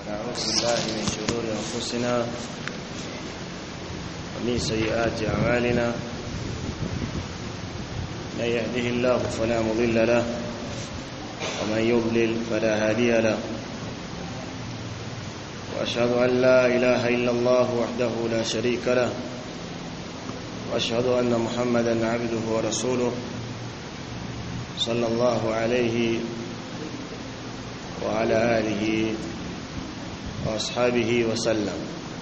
نعوذ بالله من شرور أنفسنا ومن سيئات أعمالنا من يهده الله فلا مضل له ومن يضلل فلا هادي له وأشهد أن لا إله إلا الله وحده لا شريك له وأشهد أن محمدا عبده ورسوله صلى الله عليه وعلى آله وأصحابه وسلم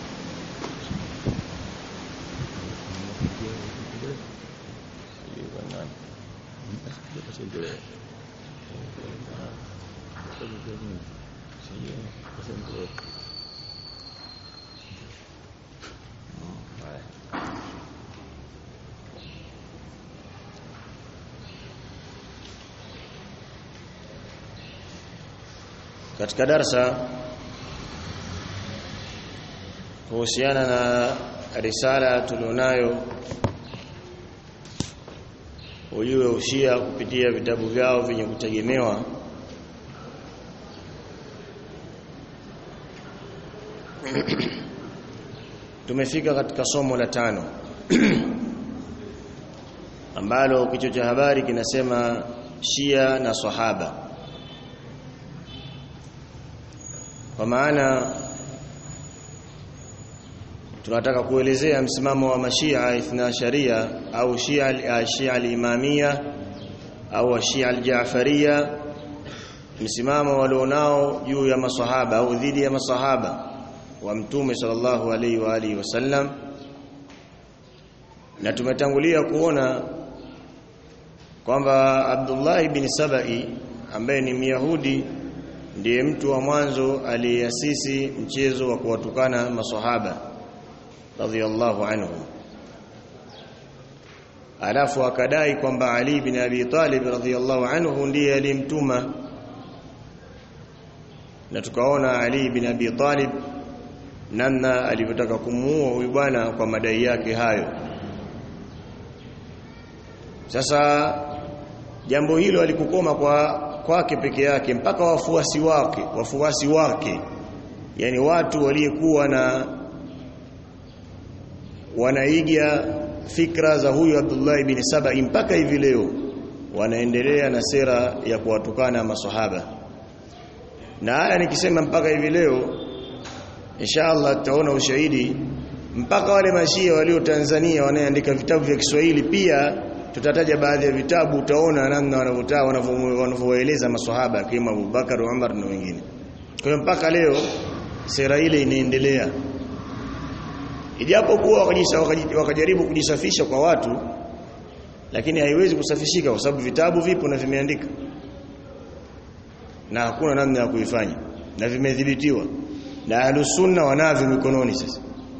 katika darsa kuhusiana na risala tulionayo ujue ushia kupitia vitabu vyao vyenye kutegemewa tumefika katika somo la tano ambalo kichwa cha habari kinasema Shia na Sahaba kwa maana tunataka kuelezea msimamo wa mashia ithna sharia au shia shia al-imamia au shia al-jaafaria msimamo walionao juu ya masahaba au dhidi ya masahaba wa mtume sallallahu alaihi wa alihi wasallam na tumetangulia kuona kwamba Abdullah ibn Sabai ambaye ni Myahudi ndiye mtu wa mwanzo aliyeasisi mchezo wa kuwatukana maswahaba radhiyallahu anhu alafu akadai kwamba Ali bin Abi Talib radhiyallahu anhu ndiye alimtuma na tukaona Ali bin Abi Talib namna alivyotaka kumuua huyu bwana kwa madai yake hayo sasa jambo hilo alikukoma kwa kwake peke yake mpaka wafuasi wake wafuasi wake yani watu waliyekuwa na wanaiga fikra za huyu Abdullah ibn Saba mpaka hivi leo wanaendelea na sera ya kuwatukana maswahaba na haya nikisema mpaka hivi leo inshallah tutaona ushahidi mpaka wale mashia walio Tanzania wanaandika vitabu vya Kiswahili pia tutataja baadhi ya vitabu utaona namna wanavyotaa wanavyoeleza maswahaba kama Abubakar Umar na wengine kwa hiyo mpaka leo sera ile inaendelea ijapokuwa wakajaribu kujisafisha kwa watu lakini haiwezi kusafishika kwa sababu vitabu vipo na vimeandika na hakuna namna ya kuifanya na vimedhibitiwa na ahlusunna wanavyo mikononi sasa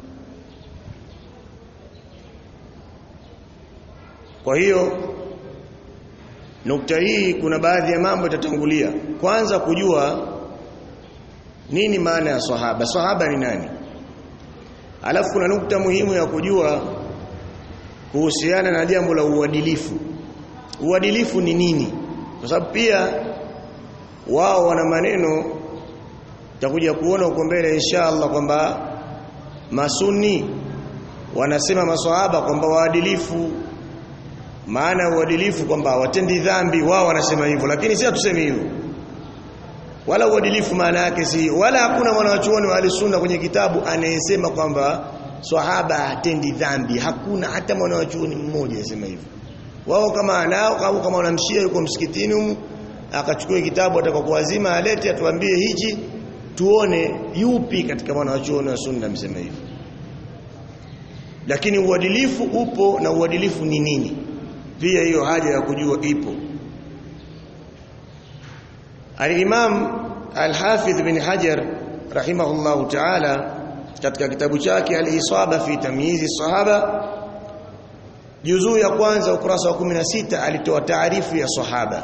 Kwa hiyo nukta hii kuna baadhi ya mambo yatatangulia. Kwanza kujua nini maana ya sahaba. Sahaba ni nani? Alafu kuna nukta muhimu ya kujua kuhusiana na jambo la uadilifu. Uadilifu ni nini? Kwa sababu pia wao wana maneno takuja kuona huko mbele inshallah kwamba masuni wanasema maswahaba kwamba waadilifu maana uadilifu kwamba hawatendi dhambi wao wanasema hivyo lakini si hatusemi hivyo wala uadilifu maana yake si wala hakuna mwanachuoni wa sunna kwenye kitabu anayesema kwamba swahaba hatendi dhambi hakuna hata mwanachuoni mmoja anasema hivyo wao kama anao au kama wanamshia yuko msikitini humu akachukua kitabu atakapokuazima alete atuambie hichi tuone yupi katika mwanachuoni wa sunna amesema hivyo lakini uadilifu upo na uadilifu ni nini pia hiyo haja ya kujua ipo Al-Imam Al-Hafidh bin Hajar rahimahullahu ta'ala katika kitabu chake Al-Isaba fi Tamyiz sahaba juzuu ya kwanza ukurasa wa 16 alitoa taarifu ya sahaba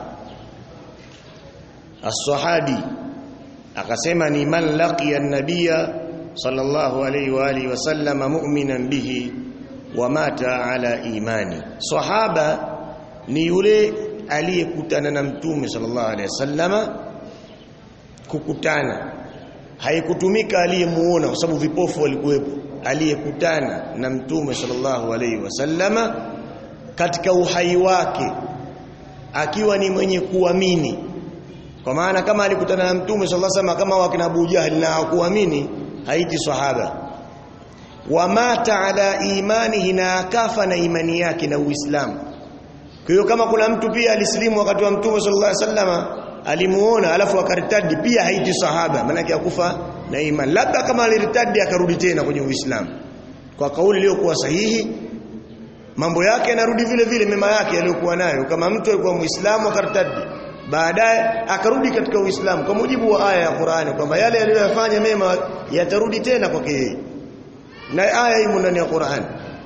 As-sahabi akasema ni man laqiya an-nabiyya sallallahu alayhi wa alihi wasallama mu'minan bihi wa mata ala imani sahaba ni yule aliyekutana na mtume sallallahu alaihi wasallama kukutana haikutumika aliyemuona kwa sababu vipofu walikuwepo aliyekutana na mtume sallallahu alaihi wasallama katika uhai wake akiwa ni mwenye kuamini kwa maana kama alikutana na mtume sallallahu alaihi wasallam kama wakina Abu Jahal na hakuamini haiti sahaba wa mata ala imanihi na akafa na imani yake na Uislamu kwa hiyo kama kuna mtu pia alisilimu wakati wa mtume sallallahu alaihi wasallam alimuona alafu akaritadi pia haiti sahaba maana yake akufa na imani labda kama aliritadi akarudi tena kwenye Uislamu kwa kauli iliyokuwa sahihi mambo yake yanarudi vile vile mema yake aliyokuwa nayo kama mtu alikuwa muislamu akaritadi baadaye akarudi katika Uislamu kwa mujibu wa aya ya Qur'ani kwamba yale aliyoyafanya mema yatarudi tena kwake yeye na aya hii ndani ya Qur'ani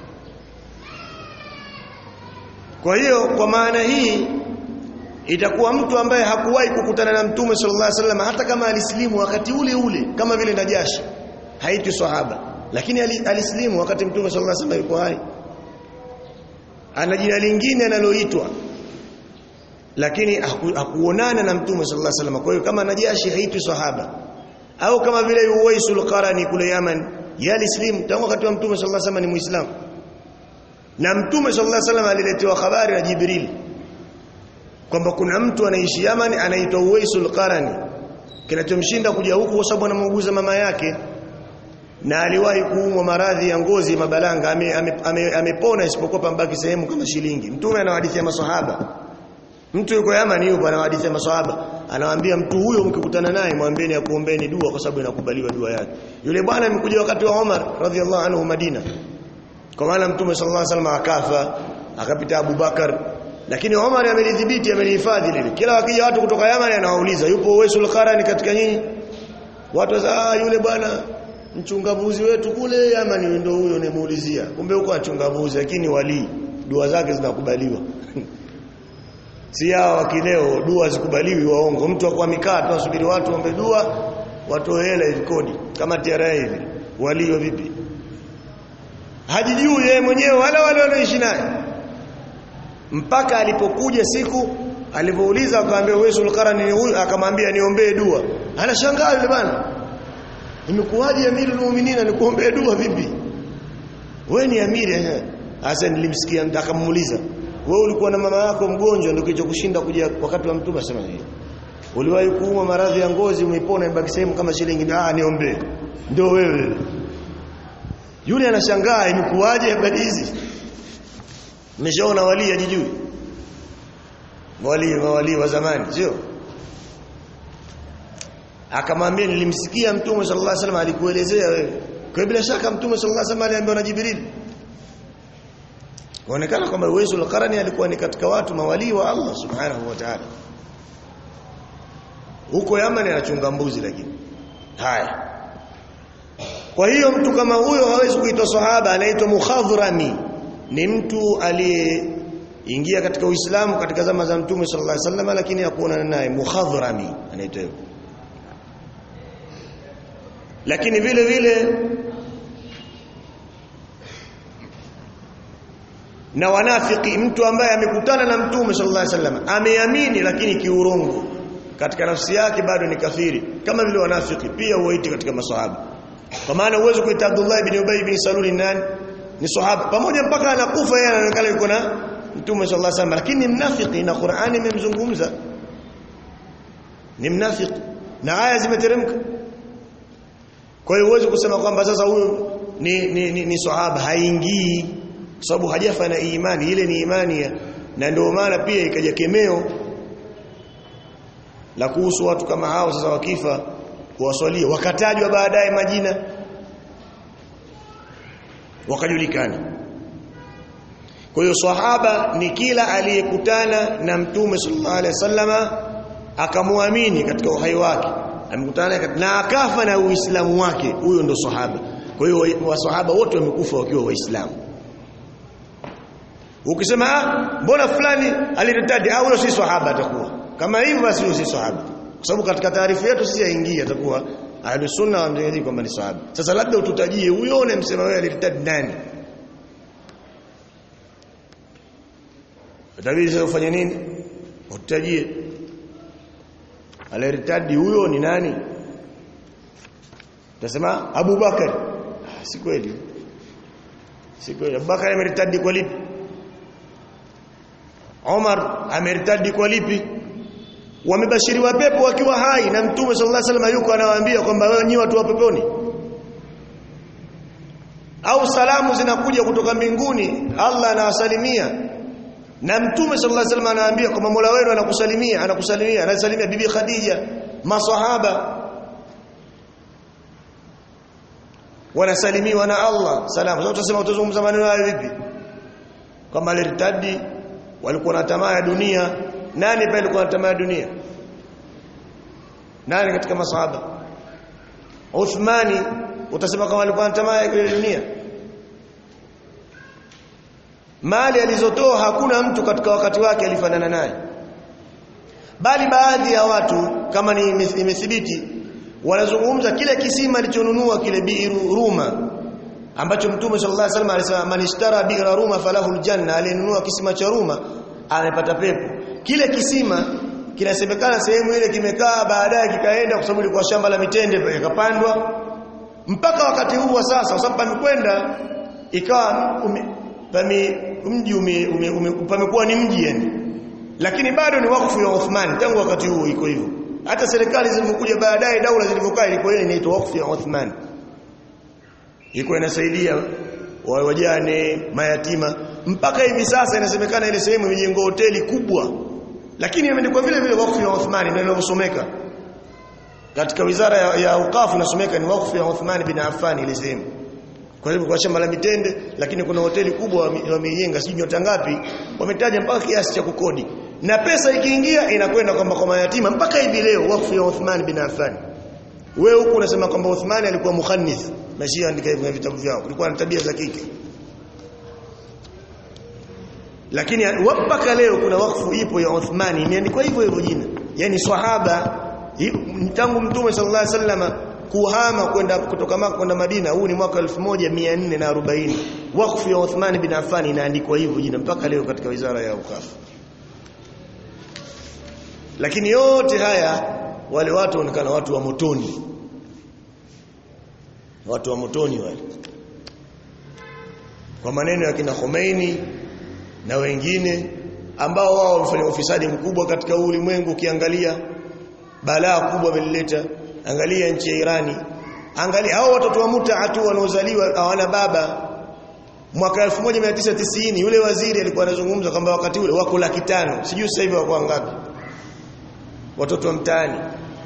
kwa hiyo kwa maana hii itakuwa mtu ambaye hakuwahi kukutana na mtume sallallahu alaihi wasallam hata kama alisilimu wakati ule ule kama vile Najashi haiti sahaba lakini alisilimu wakati mtume sallallahu alaihi wasallam yuko hai ana jina lingine analoitwa lakini haku, hakuonana na mtume sallallahu alaihi wasallam kwa hiyo kama Najashi haiti sahaba au kama vile Uwaisul Qarani kule Yaman yalislimu tangu wakati wa mtume sallallahu alaihi wasallam ni muislamu na mtume sallallahu alaihi wasallam aliletewa habari na Jibril kwamba kuna mtu anaishi Yaman anaitwa Uwaisul Qarani kinachomshinda kuja huku kwa sababu anamuuguza mama yake na aliwahi kuumwa maradhi ya ngozi mabalanga amepona ame, ame, ame isipokuwa pambaki sehemu kama shilingi mtume anawadithia maswahaba mtu yuko Yaman yupo anawadithia maswahaba anawaambia mtu huyo mkikutana naye mwambieni akuombeeni dua kwa sababu inakubaliwa dua yake yule bwana amekuja wakati wa Umar radhiallahu anhu Madina kwa maana mtume sallallahu alaihi wasallam akafa akapita Abu Bakar lakini Omar amelidhibiti amelihifadhi lile kila wakija watu kutoka Yaman anawauliza yupo Uwaisul Qarani katika nyinyi watu wasa ah yule bwana mchungabuzi wetu kule Yaman ndio huyo nimeulizia kumbe huko achungabuzi lakini wali dua zake zinakubaliwa si hao wakileo dua zikubaliwi waongo mtu akwa mikaa tu asubiri watu waombe dua watoe hela kodi kama TRA hivi walio vipi hajijui yeye mwenyewe wala wale wanaoishi naye mpaka alipokuja siku alipouliza akamwambia Uwaisul Qarani ni huyu akamwambia niombee dua anashangaa yule bwana nimekuwaje amirul mu'minina nikuombee dua vipi wewe ni amiri hasa nilimsikia akamuuliza wewe ulikuwa na mama yako mgonjwa ndio kilichokushinda kuja wakati wa mtume sema hivi uliwahi kuumwa maradhi ya ngozi umeipona ibaki sehemu kama shilingi ah niombee ndio wewe yule anashangaa imekuwaje habari hizi mmeshaona wali ajijui wali wali wa zamani sio akamwambia nilimsikia mtume sallallahu alaihi wasallam alikuelezea wewe kwa bila shaka mtume sallallahu alaihi wasallam aliambiwa na Jibril Inaonekana kwamba Uwaisul Qarani alikuwa ni katika watu mawali wa Allah Subhanahu wa Ta'ala. Huko Yaman anachunga mbuzi lakini. Haya. Kwa hiyo mtu kama huyo hawezi kuitwa sahaba anaitwa mukhadhrami. Ni mtu aliyeingia katika Uislamu katika zama za Mtume sallallahu alaihi wasallam lakini hakuonana naye mukhadhrami anaitwa hivyo. Lakini vile vile na wanafiki mtu ambaye amekutana na mtume sallallahu alaihi wasallam ameamini lakini kiurongo katika nafsi yake bado ni kafiri kama vile wanafiki pia huwaiti katika maswahaba kwa maana uwezo kuita Abdullah ibn Ubay ibn Salul nani ni sahaba pamoja mpaka anakufa yeye anaonekana yuko na mtume sallallahu alaihi wasallam lakini ni mnafiki na Qur'ani imemzungumza ni mnafiki na aya zimeteremka kwa hiyo uwezo kusema kwamba sasa huyu ni ni, ni, ni sahaba haingii sababu hajafa na imani ile ni imani ya, na ndio maana pia ikaja kemeo la kuhusu watu kama hao sasa wakifa kuwaswalia wakatajwa baadaye majina wakajulikana kwa hiyo sahaba ni kila aliyekutana na mtume sallallahu alaihi wasallama akamwamini katika uhai wake amekutana na akafa na uislamu wake huyo ndo sahaba kwa hiyo wasahaba wote wamekufa wakiwa waislamu Ukisema ah mbona fulani aliritadi au huyo si sahaba atakuwa. Kama hivyo basi huyo si sahaba. Kwa sababu katika taarifa yetu sisi yaingia atakuwa ahli sunna wamjadili kwamba ni sahaba. Sasa labda ututajie huyo unamsema wewe aliritadi nani? Utabidi sasa ufanye nini? Ututajie. Aliritadi huyo ni nani? utasema Abu Bakar ah, si kweli si kweli Abu Bakar ameritadi kwa lipi Omar ameritadi kwa lipi wamebashiriwa pepo wakiwa hai na mtume sallallahu alaihi wasallam yuko anawaambia kwamba wewe nyi watu wa peponi au salamu zinakuja kutoka mbinguni Allah anawasalimia na mtume sallallahu alaihi wasallam anawaambia kwamba Mola wenu anakusalimia anakusalimia anasalimia bibi Khadija maswahaba wanasalimiwa na Allah salamu sasa utasema utazungumza maneno hayo vipi kama alirtadi walikuwa na tamaa ya dunia nani pale alikuwa na tamaa ya dunia nani katika masahaba Uthmani utasema kama alikuwa na tamaa ya dunia mali alizotoa hakuna mtu katika wakati wake alifanana naye bali baadhi ya watu kama ni imethibiti wanazungumza kile kisima alichonunua kile biiru ruma ambacho mtume sallallahu alaihi wasallam alisema man ishtara bi'ra ruma falahu aljanna alinunua kisima cha ruma amepata pepo kile kisima kinasemekana sehemu ile kimekaa baadaye kikaenda kwa sababu ilikuwa shamba la mitende ikapandwa mpaka wakati huu wa sasa kwa sababu pamekwenda ikawa pami mji ume, ume, ume, pamekuwa ni mji yani lakini bado ni wakfu ya Uthman tangu wakati huo iko hivyo hata serikali zilizokuja baadaye daula zilivyokaa ilikuwa ile inaitwa wakfu ya Uthman iko inasaidia wajane mayatima mpaka hivi sasa inasemekana ile sehemu imejengwa hoteli kubwa lakini imeandikwa vile vile wakfu ya Uthman ndio inavyosomeka katika wizara ya, ya ukafu inasomeka ni wakfu ya Uthman bin Affan ile sehemu kwa hivyo kwa shamba la mitende lakini kuna hoteli kubwa wameijenga sijui nyota ngapi wametaja mpaka kiasi cha kukodi na pesa ikiingia inakwenda kwamba kwa mayatima mpaka hivi leo wakfu ya Uthman bin Affan wewe huku unasema kwamba Uthman alikuwa mukhannis mashia andika hivyo vitabu vyao kulikuwa na tabia za kike lakini mpaka leo kuna wakfu ipo ya Uthmani imeandikwa hivyo hivyo jina yani swahaba tangu mtume sallallahu alaihi wasallam kuhama kwenda kutoka Maka kwenda Madina huu ni mwaka 1440 wakfu ya Uthman bin Affan inaandikwa hivyo jina mpaka leo katika wizara ya ukafu lakini yote haya wale watu wanaonekana watu wa motoni watu wa motoni wale kwa maneno ya kina Khomeini na wengine ambao wao wamefanya ufisadi mkubwa katika ulimwengu ukiangalia balaa kubwa wamelileta angalia nchi ya Irani angalia hao watoto wa muta tu wanaozaliwa hawana baba mwaka 1990 yule waziri alikuwa anazungumza kwamba wakati ule wako laki tano sijui sasa hivi wako ngapi watoto wa mtaani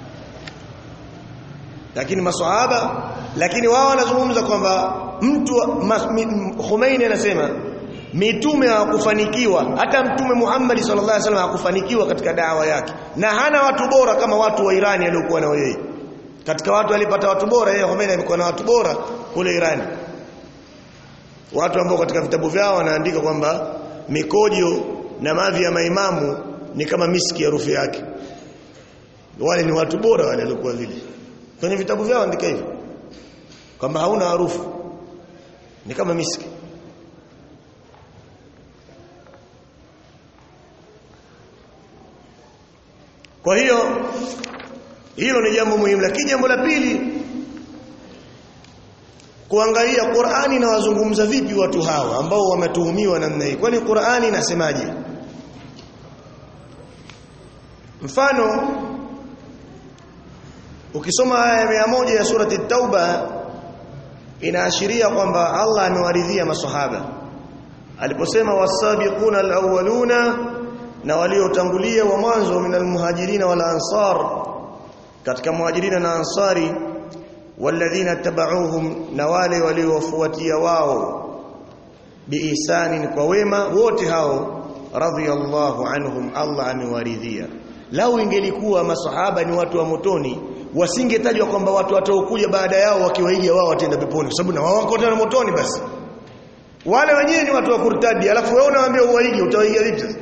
lakini maswahaba lakini wao wanazungumza kwamba mtu Khomeini anasema mitume hawakufanikiwa hata mtume Muhammad sallallahu alaihi wasallam hakufanikiwa katika dawa yake na hana watu bora kama watu wa Irani aliokuwa nao yeye katika watu alipata watu bora yeye Khomeini alikuwa na watu bora kule Irani watu ambao katika vitabu vyao wanaandika kwamba mikojo na mavi ya maimamu ni kama miski harufu yake wale ni watu bora wale walikuwa vile kwenye vitabu vyao andika hivyo kwamba hauna harufu ni kama miski kwa hiyo hilo ni jambo muhimu lakini jambo la pili kuangalia Qur'ani inawazungumza vipi watu hawa ambao wametuhumiwa namna hii kwani Qur'ani inasemaje mfano ukisoma aya ya moja ya surati tauba inaashiria kwamba Allah amewaridhia maswahaba aliposema wasabiquna alawwaluna na waliotangulia wa mwanzo minal muhajirina wal ansar katika muhajirina na ansari walladhina tabauhum na wale waliowafuatia wao biisanin kwa wema wote hao radhiyallahu anhum Allah amewaridhia lau ingelikuwa masahaba ni watu wa motoni wasingetajwa kwamba watu wataokuja baada yao wakiwaiga wao watenda peponi kwa sababu na wao wako tena motoni basi wale wenyewe ni watu wa kurtadi alafu wewe unawaambia uwaige utawaiga vipi sasa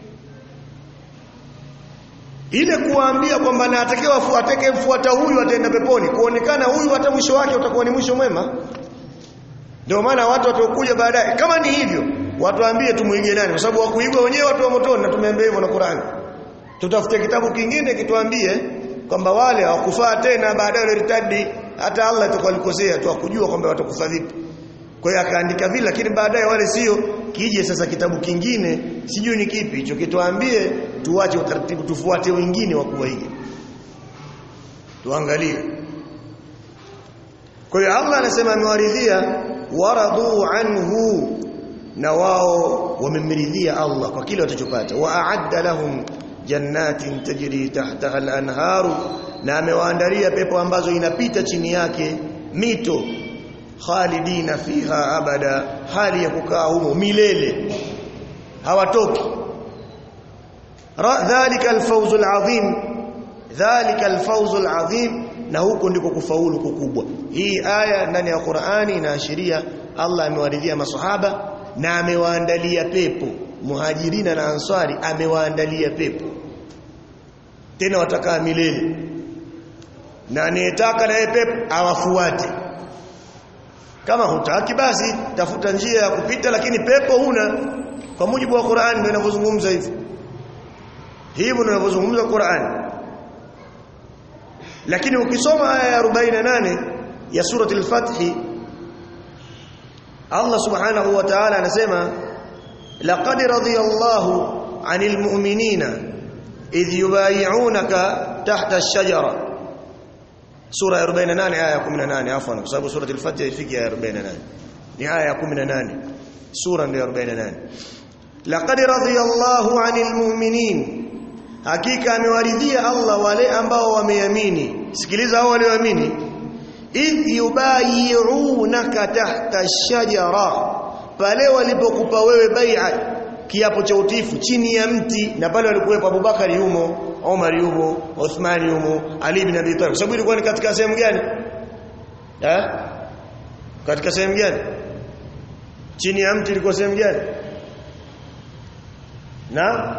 ile kuwaambia kwamba na atakayewafu atakayemfuata huyu ataenda peponi kuonekana huyu hata mwisho wake utakuwa ni mwisho mwema ndio maana watu watakuja baadaye kama ni hivyo watu waambie tumuige nani kwa sababu wakuigwa wenyewe watu wa motoni na tumeambia hivyo na Qur'ani tutafute kitabu kingine kituambie kwamba wale hawakufaa tena baadaye waliritadi hata Allah atakuwa alikosea tu akujua kwamba watakufa vipi kwa hiyo akaandika vile lakini baadaye wale sio kije sasa kitabu kingine sijui ni kipi hicho kituambie tuache utaratibu tufuate wengine wa kuwaiga tuangalie kwa hiyo Allah anasema amewaridhia waradu anhu na wao wamemridhia Allah kwa kile watachopata wa a'adda lahum jannatin tajri tahtaha al-anharu na amewaandalia pepo ambazo inapita chini yake mito khalidina fiha abada hali ya kukaa humo milele hawatoki dhalika al-fawz al-azim dhalika al-fawz al-azim na huko ndiko kufaulu kukubwa hii aya ndani ya Qur'ani inaashiria Allah amewaridhia maswahaba na amewaandalia pepo muhajirina na answari amewaandalia pepo tena watakaa milele na anayetaka naye pepo awafuate kama hutaki basi tafuta njia ya kupita lakini pepo huna kwa mujibu wa Qur'an ndio inavyozungumza hivi hivyo ndio inavyozungumza Qur'an lakini ukisoma aya ya 48 ya surati al-Fath Allah subhanahu wa ta'ala anasema laqad radiyallahu 'anil mu'minina idh yubay'unaka tahta ash-shajara sura ya 48 aya ya 18 afwan kwa sababu surati al-Fath ifiki aya ya 48 ni aya ya 18 sura ndio 48 laqad radiyallahu 'anil mu'minin hakika amewaridhia Allah wale ambao wameamini sikiliza hao walioamini idh yubayi'unaka tahta ash-shajara pale walipokupa wewe bai'a kiapo cha utifu chini ya mti na pale walikuwepo Abubakar yumo Omar yumo Uthman yumo Ali ibn Abi Talib sababu ilikuwa ni katika sehemu gani eh katika sehemu gani chini ya mti ilikuwa sehemu gani na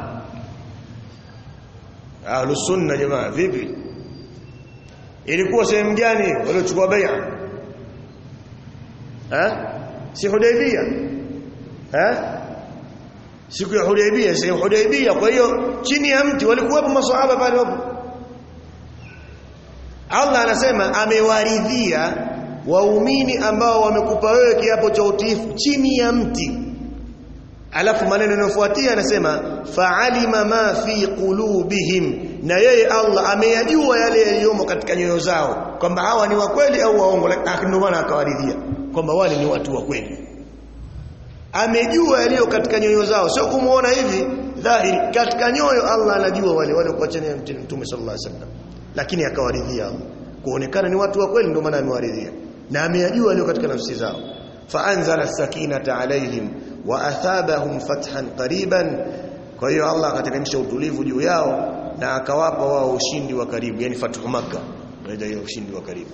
Ahlus sunna jamaa vipi ilikuwa sehemu gani waliochukua bai'a eh si Hudaybiyah eh siku ya Hudaybiyah sehemu Hudaybiyah kwa hiyo chini ya mti walikuwepo maswahaba pale wapo Allah anasema amewaridhia waumini ambao wamekupa wewe kiapo cha utiifu chini ya mti alafu maneno yanayofuatia anasema fa'alima ma fi qulubihim na yeye Allah ameyajua yale yaliyomo katika nyoyo zao kwamba hawa ni wa kweli au waongo ndio maana akawaridhia kwamba wale ni watu wa kweli amejua yaliyo katika nyoyo zao sio kumuona hivi dhahiri katika nyoyo Allah anajua wale wale kwa chini ya Mtume sallallahu alaihi wasallam lakini akawaridhia kuonekana ni watu wa kweli ndio maana amewaridhia na ameyajua yaliyo katika nafsi zao faanzala sakinata alaihim wa athabahum fathan qariban kwa hiyo Allah akateremsha utulivu juu yao na akawapa wao ushindi wa karibu yani fathu makkah ndio hiyo ushindi wa karibu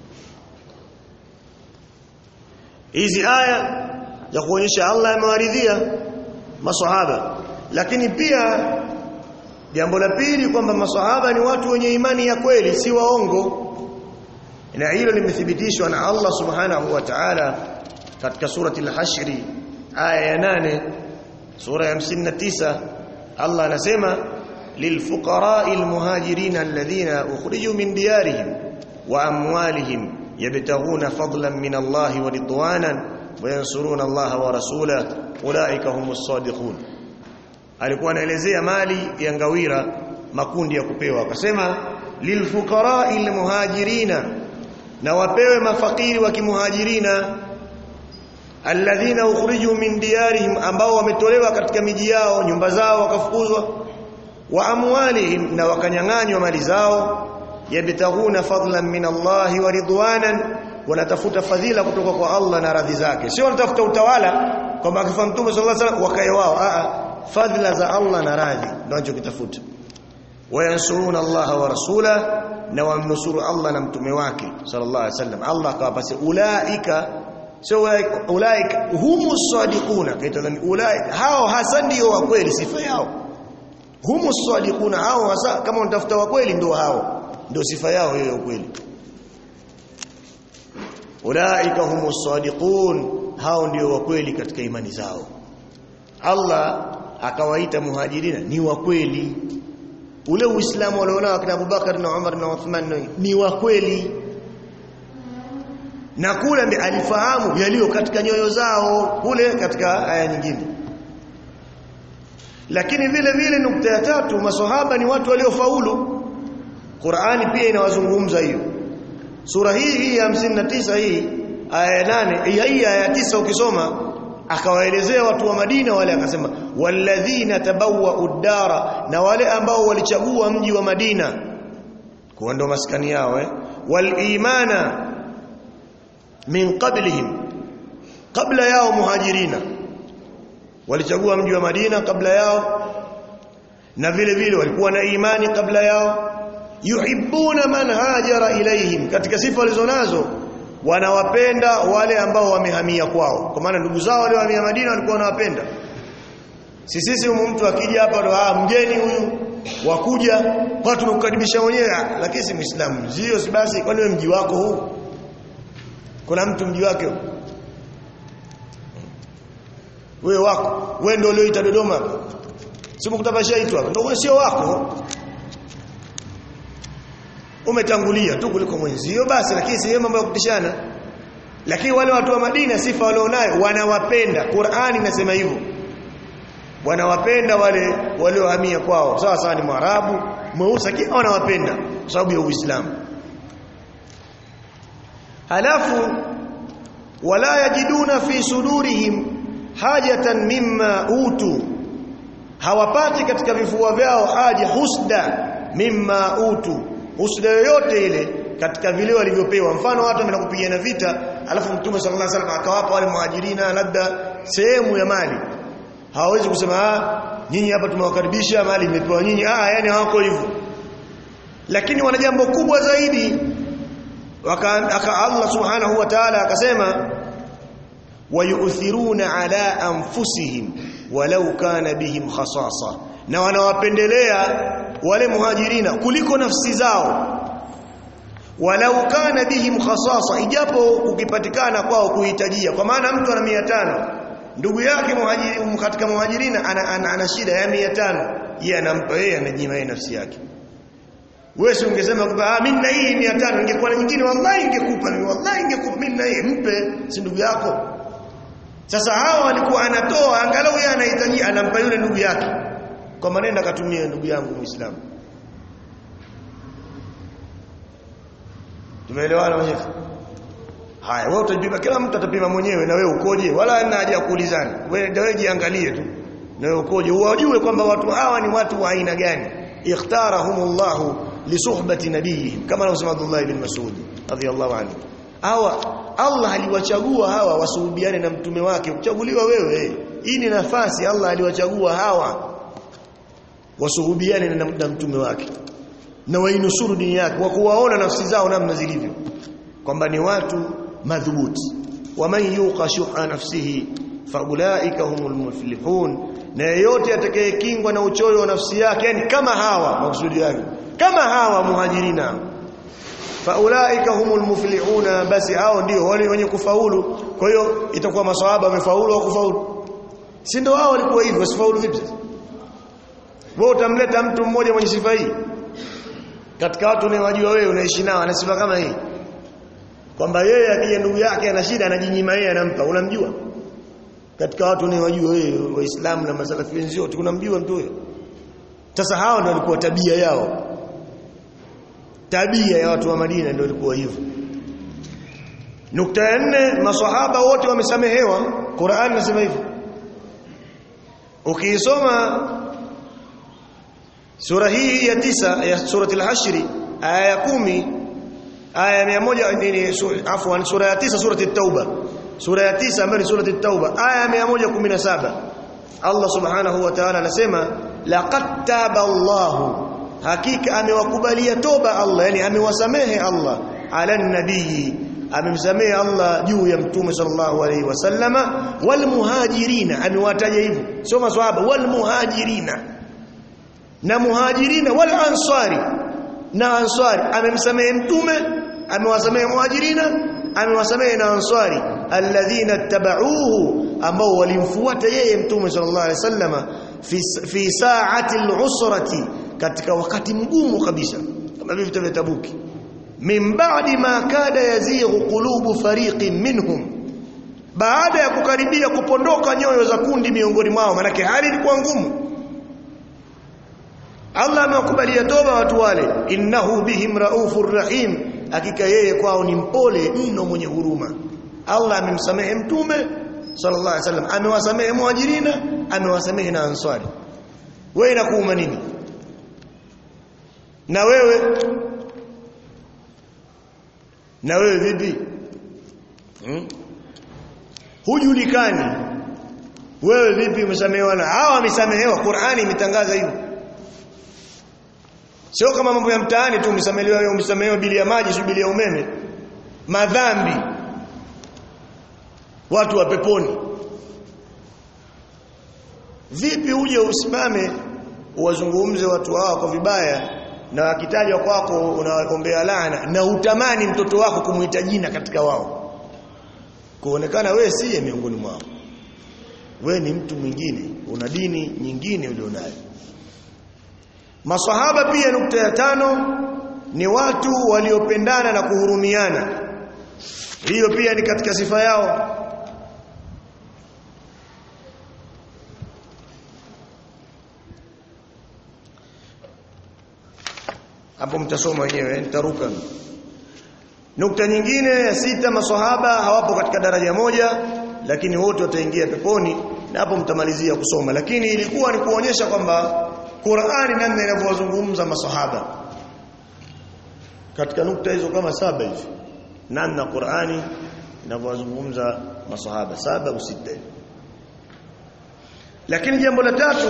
hizi aya za kuonyesha Allah amewaridhia maswahaba lakini pia jambo la pili kwamba maswahaba ni watu wenye imani ya kweli si waongo na hilo limethibitishwa na Allah subhanahu wa ta'ala katika surati al-hashr aya ya 8 sura ya 59 Allah anasema للفقراء المهاجرين الذين أخرجوا من ديارهم وأموالهم يبتغون فضلا من الله ورضوانا وينصرون الله ورسوله أولئك هم الصادقون alikuwa anaelezea mali ya ngawira makundi ya kupewa akasema lilfuqara'i almuhajirina na wapewe mafakiri wa kimuhajirina alladhina ukhriju min diyarihim ambao wametolewa katika miji yao nyumba zao wakafukuzwa wa amwalihim na wakanyang'anywa mali zao yabtaghuna fadlan min Allah wa ridwanan wanatafuta fadhila kutoka kwa Allah na radhi zake sio wanatafuta utawala kwamba akifa mtume sallallahu alaihi wasallam wakae wao a fadhila za Allah na radhi ndio wanachokitafuta wayansuruna Allah wa rasula na wamnusuru Allah na mtume wake sallallahu alaihi wasallam Allah akawapasi ulaika sio ulaika humus sadiquna kaitadhani ulaika hao hasa ndio wa kweli sifa yao humus sadiquna hao hasa kama unatafuta wa kweli ndio hao ndio sifa yao hiyo ya kweli ulaika humus sadiqun hao ndio wa kweli katika imani zao Allah akawaita muhajirina ni wa kweli ule uislamu walionao akina Abubakar na Umar na Uthman ni wa kweli na kule alifahamu yaliyo katika nyoyo zao kule katika aya nyingine lakini vile vile nukta ya tatu maswahaba ni watu waliofaulu Qur'ani pia inawazungumza hiyo sura hii hii ya 59 hii aya ya 8 hii aya ya 9 ukisoma akawaelezea watu wa Madina wale akasema walladhina tabawwa udara na wale ambao walichagua mji wa Madina kuwa ndo maskani yao eh wal imana min qablihim kabla yao muhajirina walichagua mji wa Madina kabla yao na vile vile walikuwa na imani kabla yao yuhibbuna man hajara ilaihim katika sifa walizonazo wanawapenda wale ambao wamehamia kwao kwa maana ndugu zao wale wahamia Madina walikuwa wanawapenda si sisi mtu akija hapa ndo ah mgeni huyu wakuja kwa tumekukaribisha mwenyewe lakini si muislamu sio si basi kwani wewe mji wako huu kuna mtu mji wake wewe wako wewe ndio ulioita Dodoma si mkutabashaitwa ndio wewe sio wako umetangulia tu kuliko mwenzio basi lakini si mambo ya kutishana lakini wale watu wa Madina sifa walionayo wanawapenda Qur'ani inasema hivyo wanawapenda wale waliohamia kwao sawa sawa ni mwarabu mweusi lakini wanawapenda kwa sababu ya Uislamu halafu wala yajiduna fi sudurihim hajatan mimma utu hawapati katika vifua vyao haja husda mimma utu husda yoyote ile katika vile walivyopewa mfano watu wameenda kupigana vita alafu mtume sallallahu alaihi wasallam akawapa wale muhajirina labda sehemu ya mali hawawezi kusema ah nyinyi hapa tumewakaribisha mali imepewa nyinyi ah yani hawako hivyo lakini wana jambo kubwa zaidi waka Allah subhanahu wa ta'ala akasema wayuthiruna ala anfusihim walau kana bihim khasasa na wanawapendelea wale muhajirina kuliko nafsi zao walau kana bihim khasasa ijapo ukipatikana kwao kuhitajia kwa maana mtu ana 500 ndugu yake muhajiri katika muhajirina ana, ana, ana shida ya 500 yeye anampa yeye anajima yeye nafsi yake wewe si ungesema kwamba ah mimi na hii 500 ingekuwa na nyingine wallahi ingekupa wallahi ingekupa mimi na hii mpe si ndugu yako sasa hawa walikuwa anatoa angalau yeye anahitaji anampa yule ndugu yake kwa maneno akatumia ndugu yangu muislamu tumeelewana wenyewe haya wewe utajipima kila mtu atapima mwenyewe na wewe ukoje wala hana haja ya kuulizana wewe ndio jiangalie tu na wewe ukoje uwajue kwamba watu hawa ni watu wa aina gani ikhtarahumullahu lisuhbati nabiyihim kama anavyosema Abdullah ibn Mas'ud radhiyallahu anhu hawa Allah aliwachagua hawa wasuhubiane na mtume wake uchaguliwa wewe hii ni nafasi Allah aliwachagua hawa wasuhubiane na, na mtume wake na wainusuru dini yake wa kuwaona nafsi zao namna zilivyo kwamba ni watu madhubuti waman yuqa shuha nafsihi faulaika humul muflihun na yeyote atakayekingwa na uchoyo wa nafsi yake yani kama hawa maksudi yake kama hawa muhajirina faulaika humul muflihuna basi hao ndio wale wenye kufaulu kwa hiyo itakuwa maswahaba wamefaulu au kufaulu si ndio hao walikuwa hivyo wasifaulu vipi wewe utamleta mtu mmoja mwenye sifa hii katika watu unawajua wewe unaishi nao ana sifa kama hii kwamba yeye akija ndugu yake ana shida anajinyima yeye anampa unamjua katika watu unawajua wewe waislamu na masalafi wenzio tunamjua mtu huyo sasa hao ndio walikuwa tabia yao tabia ya watu wa Madina ndio ilikuwa hivyo nukta ya nne maswahaba wote wamesamehewa Qur'an inasema hivyo ukiisoma sura hii ya tisa ya surati al-hashr aya ya kumi aya ya moja ni afwan sura ya tisa surati at-tauba sura ya tisa ambayo ni surati at-tauba aya ya 117 Allah subhanahu wa ta'ala anasema laqad taba Allahu hakika amewakubalia toba Allah yani amewasamehe Allah ala nabii amemsamehe Allah juu ya mtume sallallahu alaihi wasallama wal muhajirina amewataja hivyo sio maswahaba wal muhajirina na muhajirina wal ansari na ansari amemsamehe mtume amewasamehe muhajirina amewasamehe na ansari alladhina tabauhu ambao walimfuata yeye mtume sallallahu alaihi wasallama fi, fi sa'ati al-usrati katika wakati mgumu kabisa kama vile vita vya Tabuki min ba'di ma kada yazighu qulubu fariqin minhum baada ya kukaribia kupondoka nyoyo za kundi miongoni mwao manake hali ilikuwa ngumu Allah amewakubalia toba watu wale innahu bihim raufur rahim hakika yeye kwao ni mpole mno mwenye huruma Allah amemsamehe mtume sallallahu alaihi wasallam amewasamehe muhajirina amewasamehe na ansari wewe inakuuma nini na wewe na wewe vipi hmm? hujulikani wewe vipi umesamehewa na hawa wamesamehewa Qur'ani imetangaza hivyo sio kama mambo ya mtaani tu umesamehewa umesamehewa bili ya maji si bili ya umeme madhambi watu wa peponi vipi uje usimame uwazungumze watu hawa kwa vibaya na wakitajwa kwako unawaombea laana na utamani mtoto wako kumuita jina katika wao kuonekana wewe siye miongoni mwao wewe ni mtu mwingine una dini nyingine ulionayo maswahaba pia nukta ya tano ni watu waliopendana na kuhurumiana hiyo pia ni katika sifa yao hapo mtasoma wenyewe nitaruka nukta nyingine ya sita maswahaba hawapo katika daraja moja lakini wote wataingia peponi na hapo mtamalizia kusoma lakini ilikuwa ni kuonyesha kwamba Qur'ani namna inavyowazungumza maswahaba katika nukta hizo kama saba hivi namna Qur'ani inavyowazungumza maswahaba saba au sita lakini jambo la tatu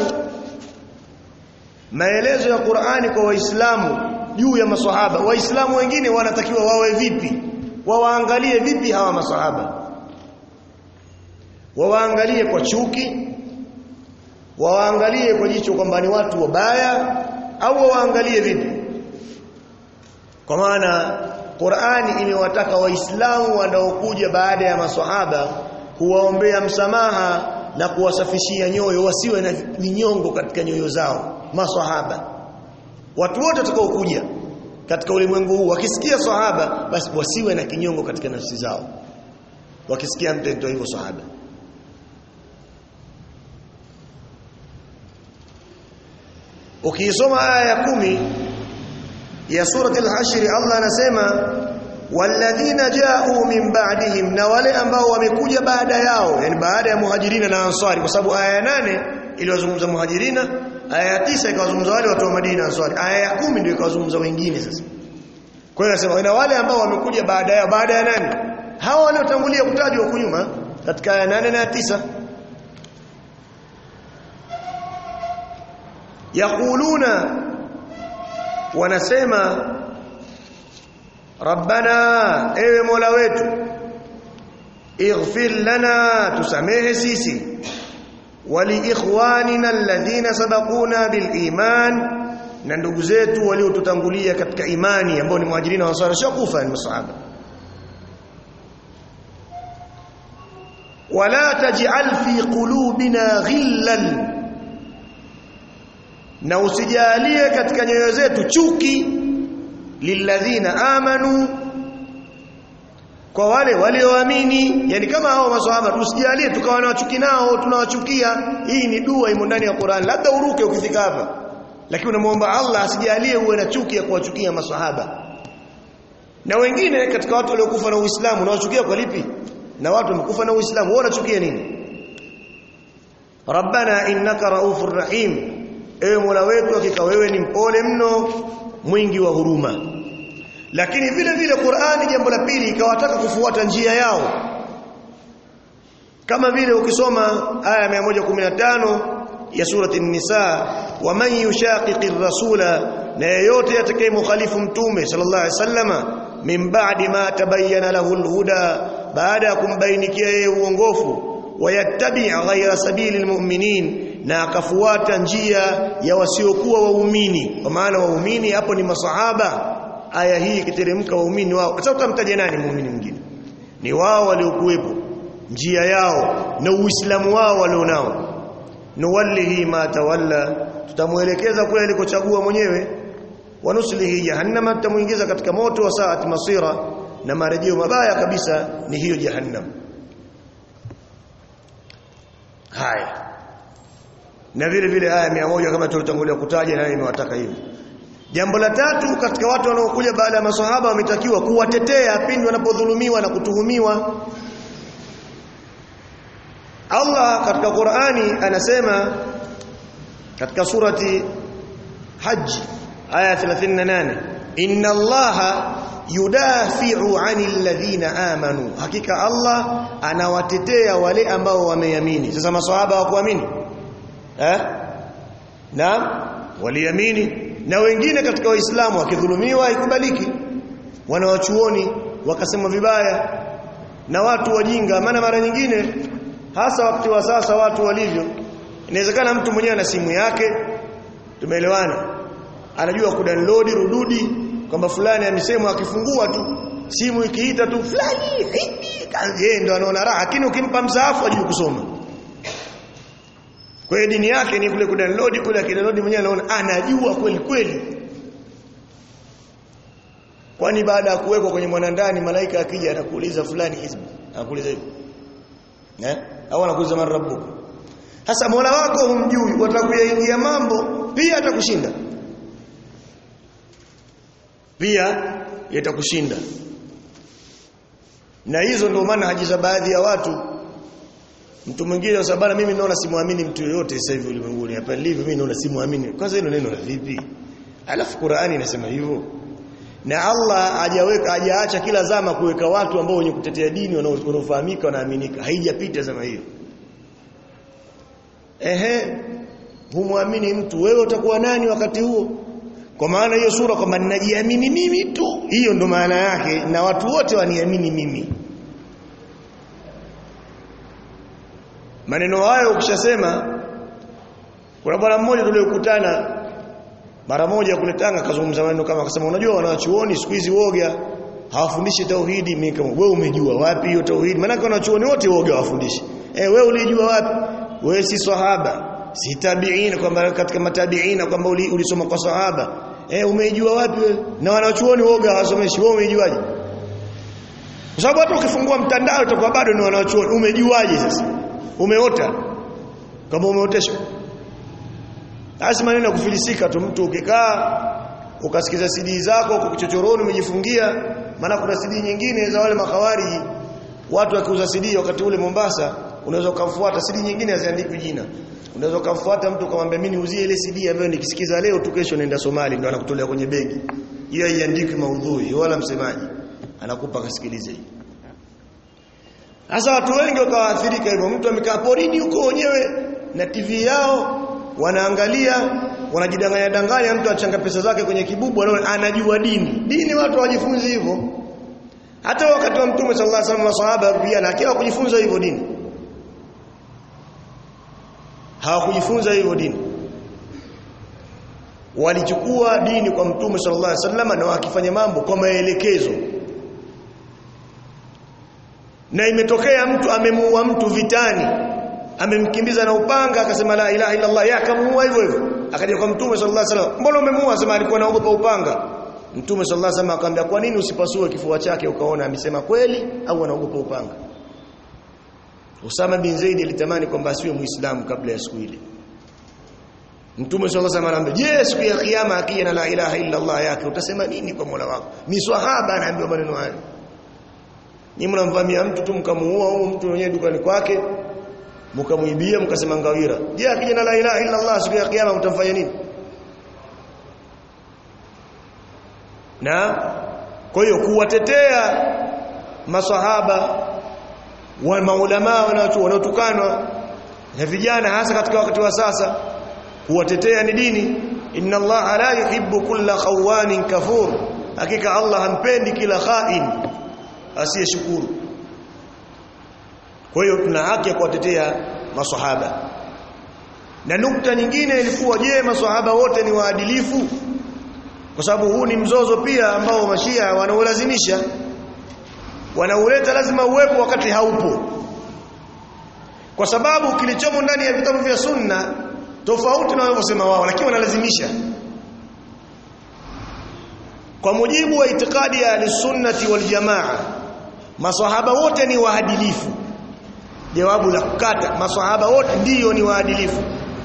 maelezo ya Qur'ani kwa waislamu juu ya maswahaba waislamu wengine wanatakiwa wawe vipi wawaangalie vipi hawa maswahaba wawaangalie kwa chuki wawaangalie kwa jicho kwamba ni watu wabaya au wawaangalie vipi kwa maana Qur'ani imewataka waislamu wanaokuja baada ya maswahaba kuwaombea msamaha na kuwasafishia nyoyo wasiwe na vinyongo katika nyoyo zao maswahaba watu wote watakaokuja katika ulimwengu huu wakisikia sahaba basi wasiwe na kinyongo katika nafsi zao wakisikia mtendo hivyo sahaba ukisoma aya ya kumi ya surati al-hashr Allah anasema walladhina ja'u min ba'dihim na wale ambao wamekuja baada yao yani baada ya muhajirina na ansari kwa sababu aya ya nane iliwazungumza muhajirina aya ya tisa ikawazungumza wale watu wa Madina ansari aya ya kumi ndio ikawazungumza wengine sasa kwa hiyo anasema na wale ambao wamekuja baada ya baada ya nani hawa waliotangulia kutajwa huko nyuma katika aya nane na tisa yaquluna wanasema rabbana ewe mola wetu ighfir lana tusamehe sisi wali ikhwanina alladhina sabaquna bil iman na ndugu zetu waliotutangulia katika imani ambao ni muhajirina wa ansar shakufa ni masahaba wala taj'al fi qulubina ghillan na usijalie katika nyoyo zetu chuki lilladhina amanu kwa wale walioamini yani kama hao maswahaba tusijalie tukawa na chuki nao tunawachukia hii ni dua imo ndani ya Qur'an labda uruke ukifika hapa lakini unamuomba Allah asijalie uwe na chuki ya kuwachukia maswahaba na wengine katika watu waliokufa na Uislamu unawachukia kwa lipi na watu wamekufa na Uislamu wao wanachukia nini Rabbana innaka raufur rahim ewe Mola wetu hakika wewe ni mpole mno mwingi wa huruma lakini vile vile Qur'ani jambo la pili ikawataka kufuata njia yao kama vile ukisoma aya 115 ya surati an-nisa wa man yushaqiqir rasula na yeyote atakayemkhalifu mtume sallallahu alaihi wasallama min ba'di ma tabayyana lahu al-huda baada ya kumbainikia yeye uongofu wayattabi' ghayra sabili al-mu'minin na akafuata njia ya wasiokuwa waumini kwa maana waumini hapo ni masahaba aya hii ikiteremka waumini wao sasa utamtaja nani muumini mwingine ni wao waliokuwepo njia yao na uislamu wao walionao nuwallihi ma tawalla tutamuelekeza kule alikochagua mwenyewe wa nuslihi jahannama tutamuingiza katika moto wa saati masira na marejeo mabaya kabisa ni hiyo jahannam haya na vile vile aya 100 kama tulitangulia kutaja nayo imewataka hivi jambo la tatu katika watu wanaokuja baada ya maswahaba wametakiwa kuwatetea pindi wanapodhulumiwa na kutuhumiwa Allah katika Qur'ani anasema katika surati Hajj aya 38 inna Allaha yudafi'u 'anil ladhina amanu hakika Allah anawatetea wale ambao wameamini sasa maswahaba hawakuamini eh naam waliamini na wengine katika waislamu wakidhulumiwa haikubaliki wanawachuoni wakasema vibaya na watu wajinga maana mara nyingine hasa wakati wa sasa watu walivyo inawezekana mtu mwenyewe ana simu yake tumeelewana anajua kudownload rududi kwamba fulani amesema akifungua tu simu ikiita tu fulani yeye ndo anaona raha lakini ukimpa msaafu ajui kusoma kwa hiyo dini yake ni kule kudownload kule akidownload mwenyewe anaona anajua kweli kweli kwani baada ya kuwekwa kwenye mwanandani malaika akija anakuuliza fulani hizbi anakuuliza hivyo eh au anakuuliza man rabbuka hasa Mola wako humjui watakuyaingia mambo pia atakushinda pia yatakushinda na hizo ndio maana haji za baadhi ya watu mtu mwingine sababu mimi naona simuamini mtu yoyote sasa hivi ulimwenguni hapa nilivyo mimi naona simuamini kwanza hilo neno la vipi alafu Qur'ani inasema hivyo na Allah hajaweka hajaacha kila zama kuweka watu ambao wenye kutetea dini wanaofahamika wanaaminika haijapita zama hiyo ehe humwamini mtu wewe utakuwa nani wakati huo kwa maana hiyo sura kwamba ninajiamini mimi tu hiyo ndo maana yake na watu wote waniamini mimi maneno hayo ukishasema kuna bwana mmoja tuliyokutana mara moja kule Tanga kazungumza maneno kama akasema unajua wanachuoni siku hizi woga hawafundishi tauhidi mimi kama wewe umejua wapi hiyo tauhidi maana wanachuoni wote woga hawafundishi eh wewe ulijua wapi wewe si sahaba si tabiina kwamba katika matabiina kwamba ulisoma kwa sahaba eh umejua wapi wewe na wanachuoni woga hawasomeshi wewe umejuaje kwa sababu hata ukifungua mtandao utakuwa bado ni wanachuoni umejuaje sasa umeota kama umeoteshwa basi maneno ya kufilisika tu mtu ukikaa ukasikiza CD zako kwa kichochoroni umejifungia maana kuna CD nyingine za wale makawari watu wakiuza CD wakati ule Mombasa unaweza ukamfuata CD nyingine haziandikwi jina unaweza ukamfuata mtu ukamwambia mimi niuzie ile CD ambayo nikisikiza leo tu kesho naenda Somali ndio anakutolea kwenye begi hiyo haiandikwi maudhui wala msemaji anakupa kasikilize hii sasa watu wengi wakawaathirika hivyo mtu amekaa porini huko wenyewe na TV yao wanaangalia wanajidanganya danganya mtu achanga pesa zake kwenye kibubu anaona anajua dini dini watu hawajifunzi hivyo hata wakati wa mtume sallallahu alaihi wasallam masahaba pia na kila kujifunza hivyo dini hawakujifunza hivyo dini walichukua dini kwa mtume sallallahu alaihi wasallam na wakifanya mambo kwa maelekezo na imetokea mtu amemuua mtu vitani amemkimbiza na upanga akasema la ilaha illa Allah yakamuua hivyo hivyo akaja kwa mtume sallallahu alaihi wasallam mbona umemuua asema alikuwa anaogopa upanga mtume sallallahu alaihi wasallam akamwambia kwa nini usipasue kifua chake ukaona amesema kweli au anaogopa upanga Usama bin Zaid alitamani kwamba asiwe muislamu kabla ya siku ile Mtume sallallahu alaihi wasallam anamwambia je siku ya kiyama akija na la ilaha illa Allah yake utasema nini kwa Mola wako ni swahaba anaambiwa maneno hayo Nyinyi mnamvamia mtu tu mkamuua huyo mtu mwenyewe dukani kwake mkamuibia mkasema ngawira je akija na la ilaha illa Allah siku ya kiyama mtamfanya nini na kwa hiyo kuwatetea maswahaba wa maulama wanaotukanwa na vijana hasa katika wakati wa sasa kuwatetea ni dini inna Allah la yuhibbu kulla khawanin kafur hakika Allah hampendi kila khain asiyeshukuru kwa hiyo tuna haki ya kuwatetea maswahaba na nukta nyingine ilikuwa je maswahaba wote ni waadilifu kwa sababu huu ni mzozo pia ambao mashia wanaulazimisha wanauleta lazima uwepo wakati haupo kwa sababu kilichomo ndani ya vitabu vya sunna tofauti na wanavyosema wao lakini wanalazimisha kwa mujibu wa itikadi ya ahlisunnati wal jamaa maswahaba wote ni waadilifu jawabu la kukata maswahaba wote ndiyo ni waadilifu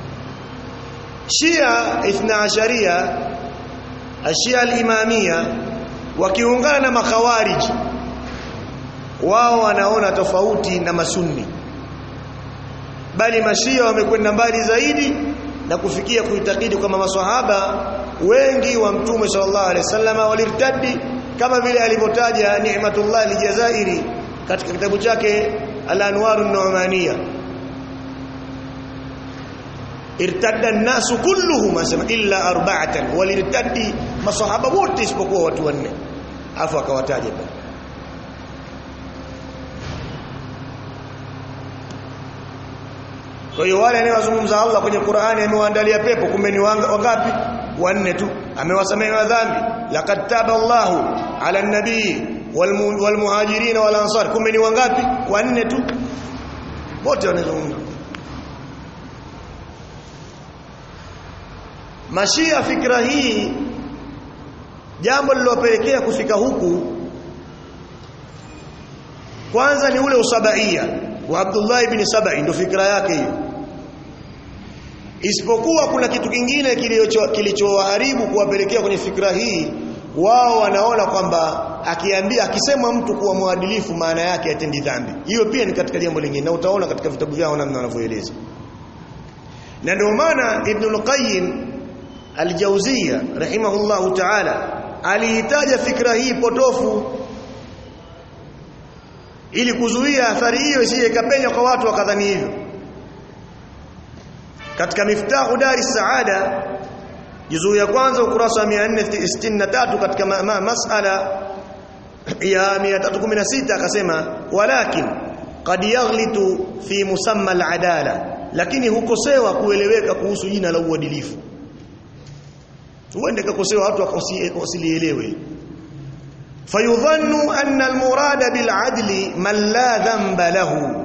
Shia ithna asharia ashia al-imamia wakiungana na makhawarij wao wanaona tofauti na masunni bali mashia wamekwenda mbali zaidi na kufikia kuitakidi kwamba maswahaba wengi wa mtume sallallahu alaihi wasallam walirtadi kama vile alivyotaja Ni'matullah al-Jazairi katika kitabu chake Al-Anwar an-Nu'maniyah irtadda an-nasu kulluhum asema illa arba'atan walirtadi masahaba wote isipokuwa watu wanne afu akawataja pale Kwa hiyo wale anayewazungumza Allah kwenye Qur'ani amewaandalia pepo kumbe ni wangapi? Wanne tu. Amewasamehe madhambi. Laqad taba Allahu 'ala an-nabii wal muhajirin wal ansar kumbe ni wangapi? Wanne tu. Wote wanazungumza. Mashia fikra hii jambo lililopelekea kufika huku kwanza ni ule usabaia wa Abdullah ibn Sabai ndio fikra yake hiyo isipokuwa kuna kitu kingine kilichoharibu kuwapelekea kwenye fikra hii wao wanaona kwamba akiambia akisema mtu kuwa mwadilifu maana yake atendi dhambi hiyo pia ni katika jambo lingine na utaona katika vitabu vyao namna wanavyoeleza na ndio maana Ibn al-Qayyim al-Jawziyya rahimahullahu ta'ala alihitaja fikra hii potofu ili kuzuia athari hiyo isije ikapenya kwa watu wakadhani hivyo katika miftahu dari saada juzuu ya kwanza ukurasa wa 463 katika ma ma masala ya 316 akasema walakin qad yaghlitu fi musamma al-adala lakini hukosewa kueleweka kuhusu jina la uadilifu tuende kakosewa watu wasilielewe فيظن أن المراد بالعدل من لا ذنب له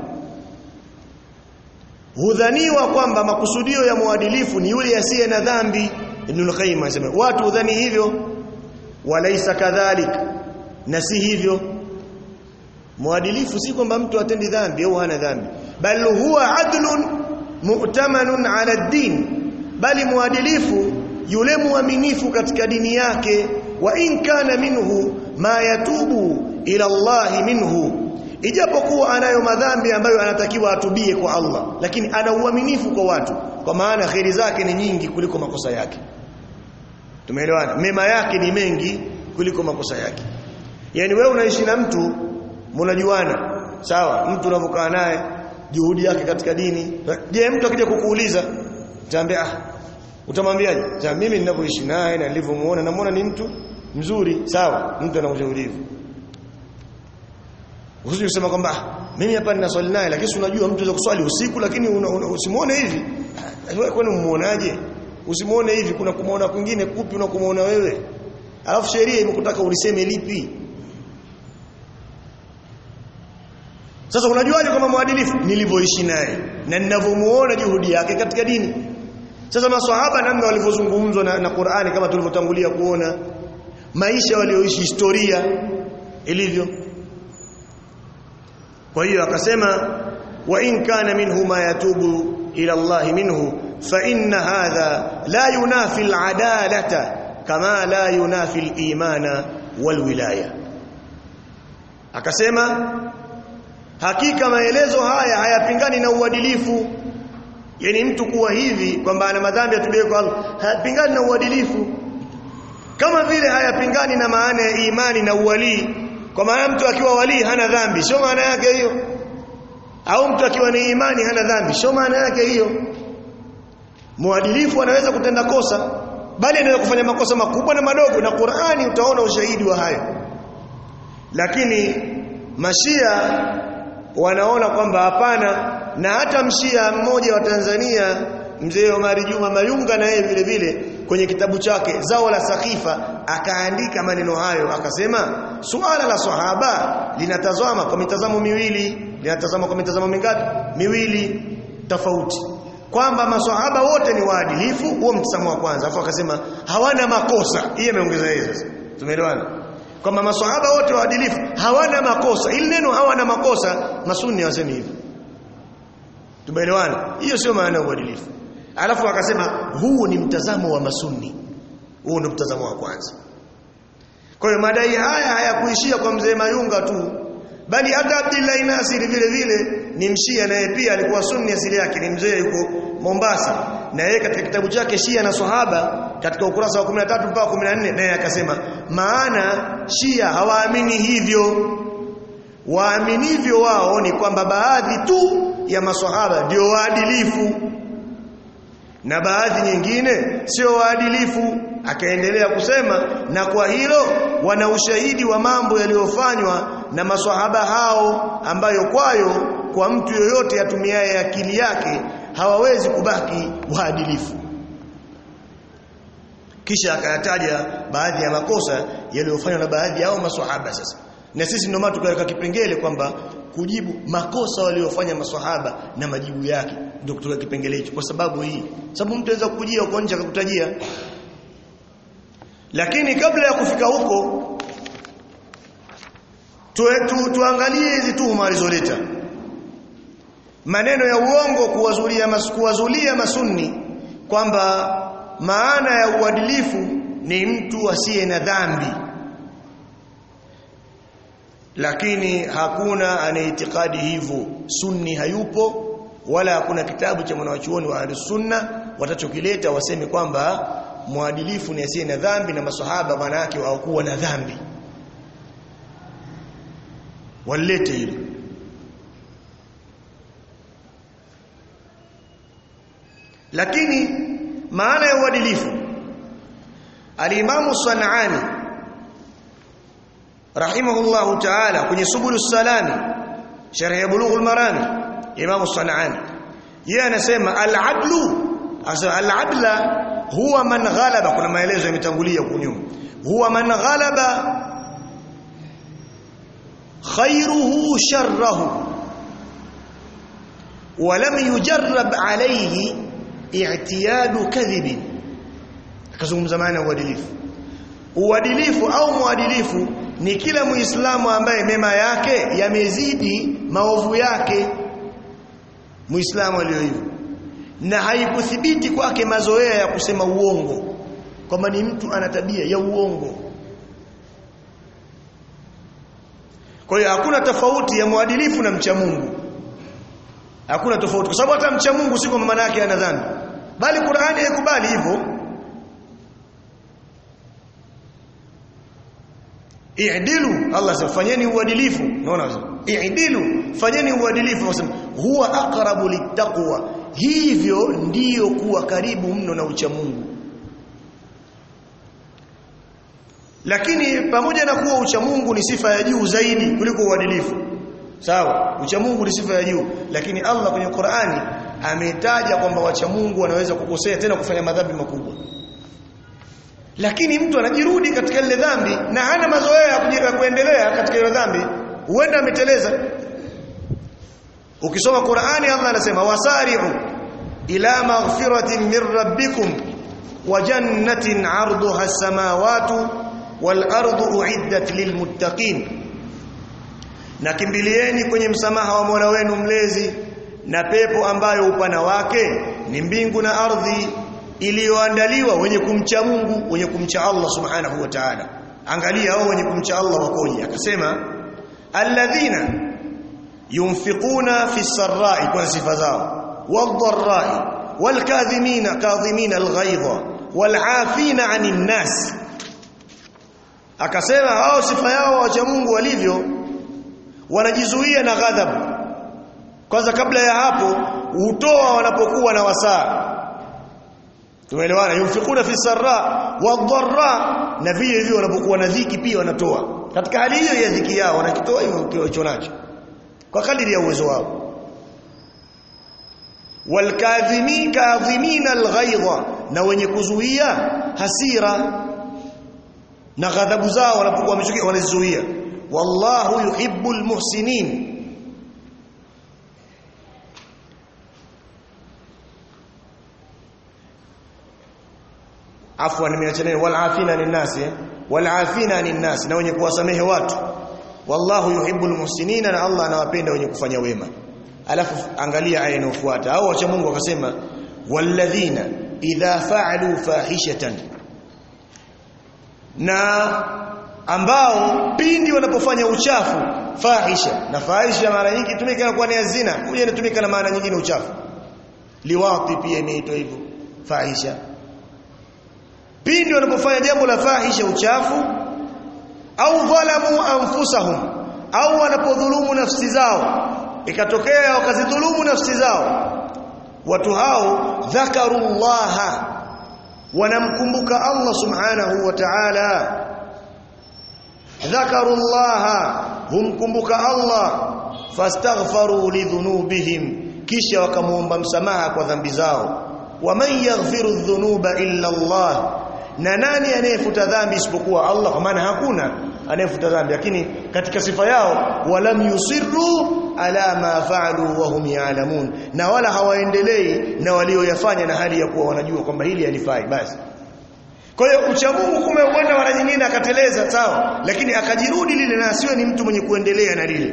hudhaniwa kwamba makusudio ya muadilifu ni yule asiye na dhambi Ibn al-Qayyim anasema watu hudhani hivyo walaisa kadhalik na si hivyo muadilifu si kwamba mtu atendi dhambi au hana dhambi bal huwa adlun mu'tamanun ala ad-din bali muadilifu yule muaminifu katika dini yake wa in kana minhu ma yatubu ila Allah minhu ijapokuwa anayo madhambi ambayo anatakiwa atubie kwa Allah lakini ana uaminifu kwa watu kwa maana kheri zake ni nyingi kuliko makosa yake tumeelewana mema yake ni mengi kuliko makosa yake yani wewe unaishi na mtu mnajuana sawa mtu unavokaa naye juhudi yake katika dini je mtu akija kukuuliza utaambia ah utamwambiaje sasa mimi ninavyoishi naye na nilivyomuona namuona ni mtu mzuri sawa mtu ana ujeurivu usije kusema kwamba mimi hapa nina swali naye lakini unajua mtu anaweza kuswali usiku lakini usimuone hivi wewe kwani umuonaje usimuone hivi kuna kumuona kwingine kupi unakumuona wewe alafu sheria imekutaka uliseme lipi sasa unajuaje kama mwadilifu nilivyoishi naye na ninavyomuona juhudi yake katika dini sasa maswahaba namna walivyozungumzwa na, na Qur'ani kama tulivyotangulia kuona maisha walioishi historia ilivyo kwa hiyo akasema wa in kana minhu ma yatubu ila Allah minhu fa inna hadha la yunafi al-adalata kama la yunafi al-imana wal wilaya akasema hakika maelezo haya hayapingani na uadilifu yani mtu kuwa hivi kwamba ana madhambi atubie kwa Allah hayapingani na uadilifu kama vile hayapingani na maana ya imani na uwalii kwa maana mtu akiwa walii hana dhambi sio maana yake hiyo au mtu akiwa ni imani hana dhambi sio maana yake hiyo muadilifu anaweza kutenda kosa bali anaweza kufanya makosa makubwa na madogo na Qur'ani utaona ushahidi wa hayo lakini mashia wanaona kwamba hapana na hata mshia mmoja wa Tanzania mzee Omari Juma Mayunga na yeye vile vile kwenye kitabu chake zao la sakifa akaandika maneno hayo akasema suala la sahaba linatazama kwa mitazamo miwili linatazama kwa mitazamo mingapi miwili tofauti kwamba maswahaba wote ni waadilifu huo mtazamo wa kwanza afu akasema hawana makosa yeye ameongeza yeye sasa tumeelewana kwamba maswahaba wote waadilifu hawana makosa ili neno hawana makosa masunni wasemi hivyo tumeelewana hiyo sio maana ya uadilifu alafu akasema huu ni mtazamo wa masunni huu ni mtazamo wa kwanza kwa hiyo madai haya hayakuishia kwa mzee Mayunga tu bali hata Abdullah Nasir vile vile ni mshia naye pia alikuwa sunni asili yake ni mzee yuko Mombasa na yeye katika kitabu chake Shia na Sahaba katika ukurasa wa 13 mpaka 14 naye akasema maana Shia hawaamini hivyo waaminivyo wao ni kwamba baadhi tu ya maswahaba ndio waadilifu na baadhi nyingine sio waadilifu akaendelea kusema na kwa hilo wana ushahidi wa mambo yaliyofanywa na maswahaba hao ambayo kwayo kwa mtu yoyote atumiaye akili yake hawawezi kubaki waadilifu kisha akayataja baadhi ya makosa yaliyofanywa na baadhi yao maswahaba sasa na sisi ndio maana tukaweka kipengele kwamba kujibu makosa waliofanya maswahaba na majibu yake ndio kutoka kipengele hicho kwa sababu hii sababu mtu anaweza kukujia uko nje akakutajia lakini kabla ya kufika huko tu, tu, tuangalie hizi tuhuma alizoleta maneno ya uongo kuwazulia mas, kuwazulia masunni kwamba maana ya uadilifu ni mtu asiye na dhambi lakini hakuna anaitikadi hivyo sunni hayupo wala hakuna kitabu cha mwanachuoni wa sunna watachokileta waseme kwamba mwadilifu ni asiye na dhambi na maswahaba maana yake hawakuwa na dhambi walete hilo lakini maana ya uadilifu alimamu Sanani rahimahullahu ta'ala kwenye subulus salami sharh ya bulughul marami imamu Sanani yeye anasema al-adlu asa al-adla huwa man ghalaba kuna maelezo yametangulia kunyuma huwa man ghalaba khairuhu sharrahu ولم يجرب عليه i'tiyadu kadhibin akazungumza maana uadilifu uadilifu au muadilifu ni kila muislamu ambaye mema yake yamezidi maovu yake muislamu aliyo hivyo na haikuthibiti kwake mazoea ya kusema uongo kwamba ni mtu ana tabia ya uongo kwa hiyo hakuna tofauti ya muadilifu na mcha Mungu hakuna tofauti kwa sababu hata mcha Mungu si kwamba maana yake ana dhambi bali Qur'ani haikubali hivyo i'dilu Allah sema fanyeni uadilifu unaona i'dilu fanyeni uadilifu wasema huwa aqrabu littaqwa hivyo ndiyo kuwa karibu mno na ucha Mungu lakini pamoja na kuwa ucha Mungu ni sifa ya juu zaidi kuliko uadilifu sawa ucha Mungu ni sifa ya juu lakini Allah kwenye Qur'ani ametaja kwamba wacha Mungu wanaweza kukosea tena kufanya madhambi makubwa lakini mtu anajirudi katika ile dhambi na hana mazoea ya kujira kuendelea katika ile dhambi huenda ameteleza ukisoma Qur'ani Allah anasema wasari'u ila maghfiratin min rabbikum wa jannatin 'arduha as-samawati wal ardu uiddat lilmuttaqin na kimbilieni kwenye msamaha wa Mola wenu mlezi na pepo ambayo upana wake ni mbingu na ardhi iliyoandaliwa wenye kumcha Mungu wenye kumcha Allah subhanahu wa ta'ala angalia hao wenye kumcha Allah wakoje akasema alladhina yunfiquna fi sarra'i kwa sifa zao wadh-dharra'i wal-kadhimina kadhimina al-ghaidha wal-'afina 'anil nas akasema hao sifa yao wacha Mungu walivyo wanajizuia na ghadhabu kwanza kabla ya hapo hutoa wanapokuwa na wasaa tumeelewana yunfikuna fi sarra wadharra na vile vile wanapokuwa na dhiki pia wanatoa katika hali hiyo ya dhiki yao wanakitoa hivyo kilicho nacho kwa kadiri ya uwezo wao walkadhimi kadhimina alghaidha na wenye kuzuia hasira na ghadhabu zao wanapokuwa wamechukia wanazizuia wallahu yuhibbul muhsinin afwan nimeacha neno wal afina linnasi wal afina linnasi na wenye kuwasamehe watu wallahu yuhibbul muhsinina na Allah anawapenda wenye kufanya wema alafu angalia aya inayofuata au wacha Mungu akasema walladhina idha fa'alu fahishatan na ambao pindi wanapofanya uchafu fahisha na fahisha mara nyingi tumika kwa ni zina huja inatumika na maana nyingine uchafu liwati pia imeitwa hivyo fahisha pindi wanapofanya jambo la fahisha uchafu au dhalamu anfusahum au wanapodhulumu nafsi zao ikatokea wakazidhulumu nafsi zao watu hao dhakarullaha wanamkumbuka Allah subhanahu wa ta'ala dhakarullaha humkumbuka Allah fastaghfaru lidhunubihim kisha wakamuomba msamaha kwa dhambi zao waman yaghfiru dhunuba illa Allah na nani anayefuta dhambi isipokuwa Allah kwa maana hakuna anayefuta dhambi lakini katika sifa yao walam yusirru ala ma fa'alu wa hum ya'lamun na wala hawaendelei na walioyafanya na hali ya kuwa wanajua kwamba hili halifai basi kwa hiyo uchamungu kume uenda mara nyingine akateleza sawa lakini akajirudi lile na asiwe ni mtu mwenye kuendelea na lile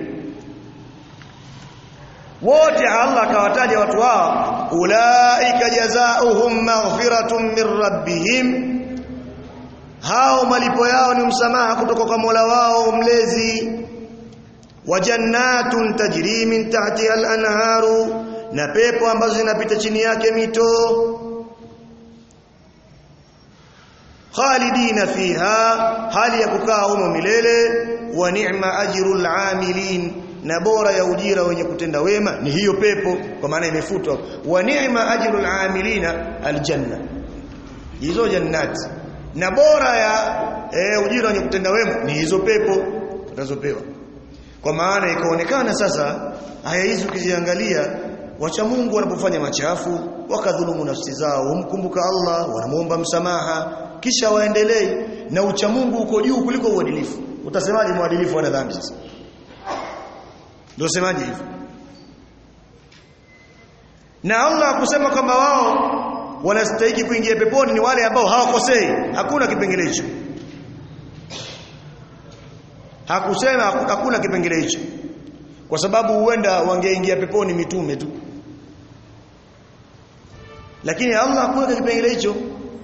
wote Allah akawataja watu hao ulaika jazaohum maghfiratun min rabbihim hao malipo yao ni msamaha kutoka kwa Mola wao mlezi wa jannatun tajri min tahtiha al-anharu na pepo ambazo zinapita chini yake mito khalidina fiha hali ya kukaa humo milele wa ni'ma ajrul amilin na bora ya ujira wenye kutenda wema ni hiyo pepo kwa maana imefutwa wa ni'ma ajrul amilina aljanna hizo jannati na bora ya e, ujira wenye kutenda wema ni hizo pepo tutazopewa kwa maana ikaonekana sasa aya hizi ukiziangalia wacha Mungu wanapofanya machafu wakadhulumu nafsi zao humkumbuka Allah wanamuomba msamaha kisha waendelee na ucha Mungu uko juu kuliko uadilifu utasemaje mwadilifu ana dhambi sasa ndio semaje hivyo na Allah kusema kwamba wao wanastahili kuingia peponi ni wale ambao hawakosei hakuna kipengele hicho hakusema hakuna kipengele hicho kwa sababu huenda wangeingia peponi mitume tu lakini Allah hakuweka kipengele hicho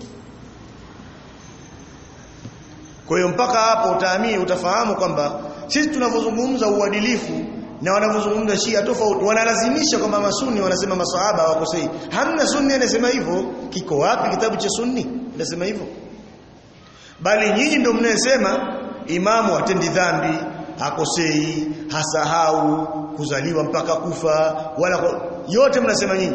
kwa hiyo mpaka hapo utaamini utafahamu kwamba sisi tunavyozungumza uadilifu na wanavyozungumza Shia tofauti wanalazimisha kwamba masuni wanasema masahaba hawakosei hamna sunni anasema hivyo kiko wapi kitabu cha sunni anasema hivyo bali nyinyi ndio mnayesema imamu atendi dhambi hakosei hasahau kuzaliwa mpaka kufa wala yote mnasema nyinyi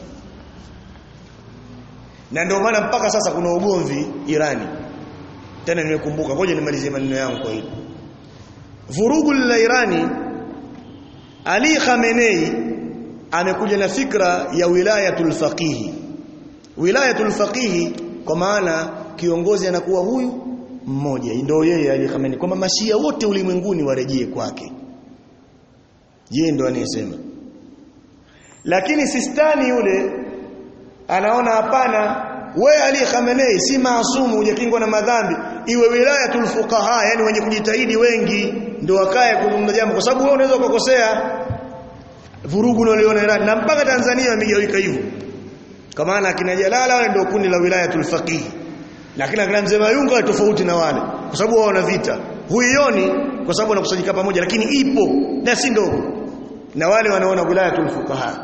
na ndio maana mpaka sasa kuna ugomvi Irani tena nimekumbuka ngoja nimalizie maneno yangu kwa hili vurugu la Irani Ali Khamenei amekuja na fikra ya wilayatul faqihi wilayatul faqihi kwa maana kiongozi anakuwa huyu mmoja ndio yeye Ali Khamenei kwamba mashia wote ulimwenguni warejee kwake yeye ndo anayesema lakini sistani yule anaona hapana we Ali Khamenei si maasumu hujakingwa na madhambi iwe wilayatul fuqaha yani wenye kujitahidi wengi ndio wakae kuzungumza jambo kwa sababu wewe unaweza ukakosea vurugu unaoliona Iran na mpaka Tanzania wamegawika hivyo kwa maana akina Jalala wale ndio kundi la wilayatul faqih lakini akina mzee Mayunga tofauti na wale kwa sababu wao wana vita huioni kwa sababu wanakusanyika pamoja lakini ipo na si ndogo na wale wanaona wilayatul fuqaha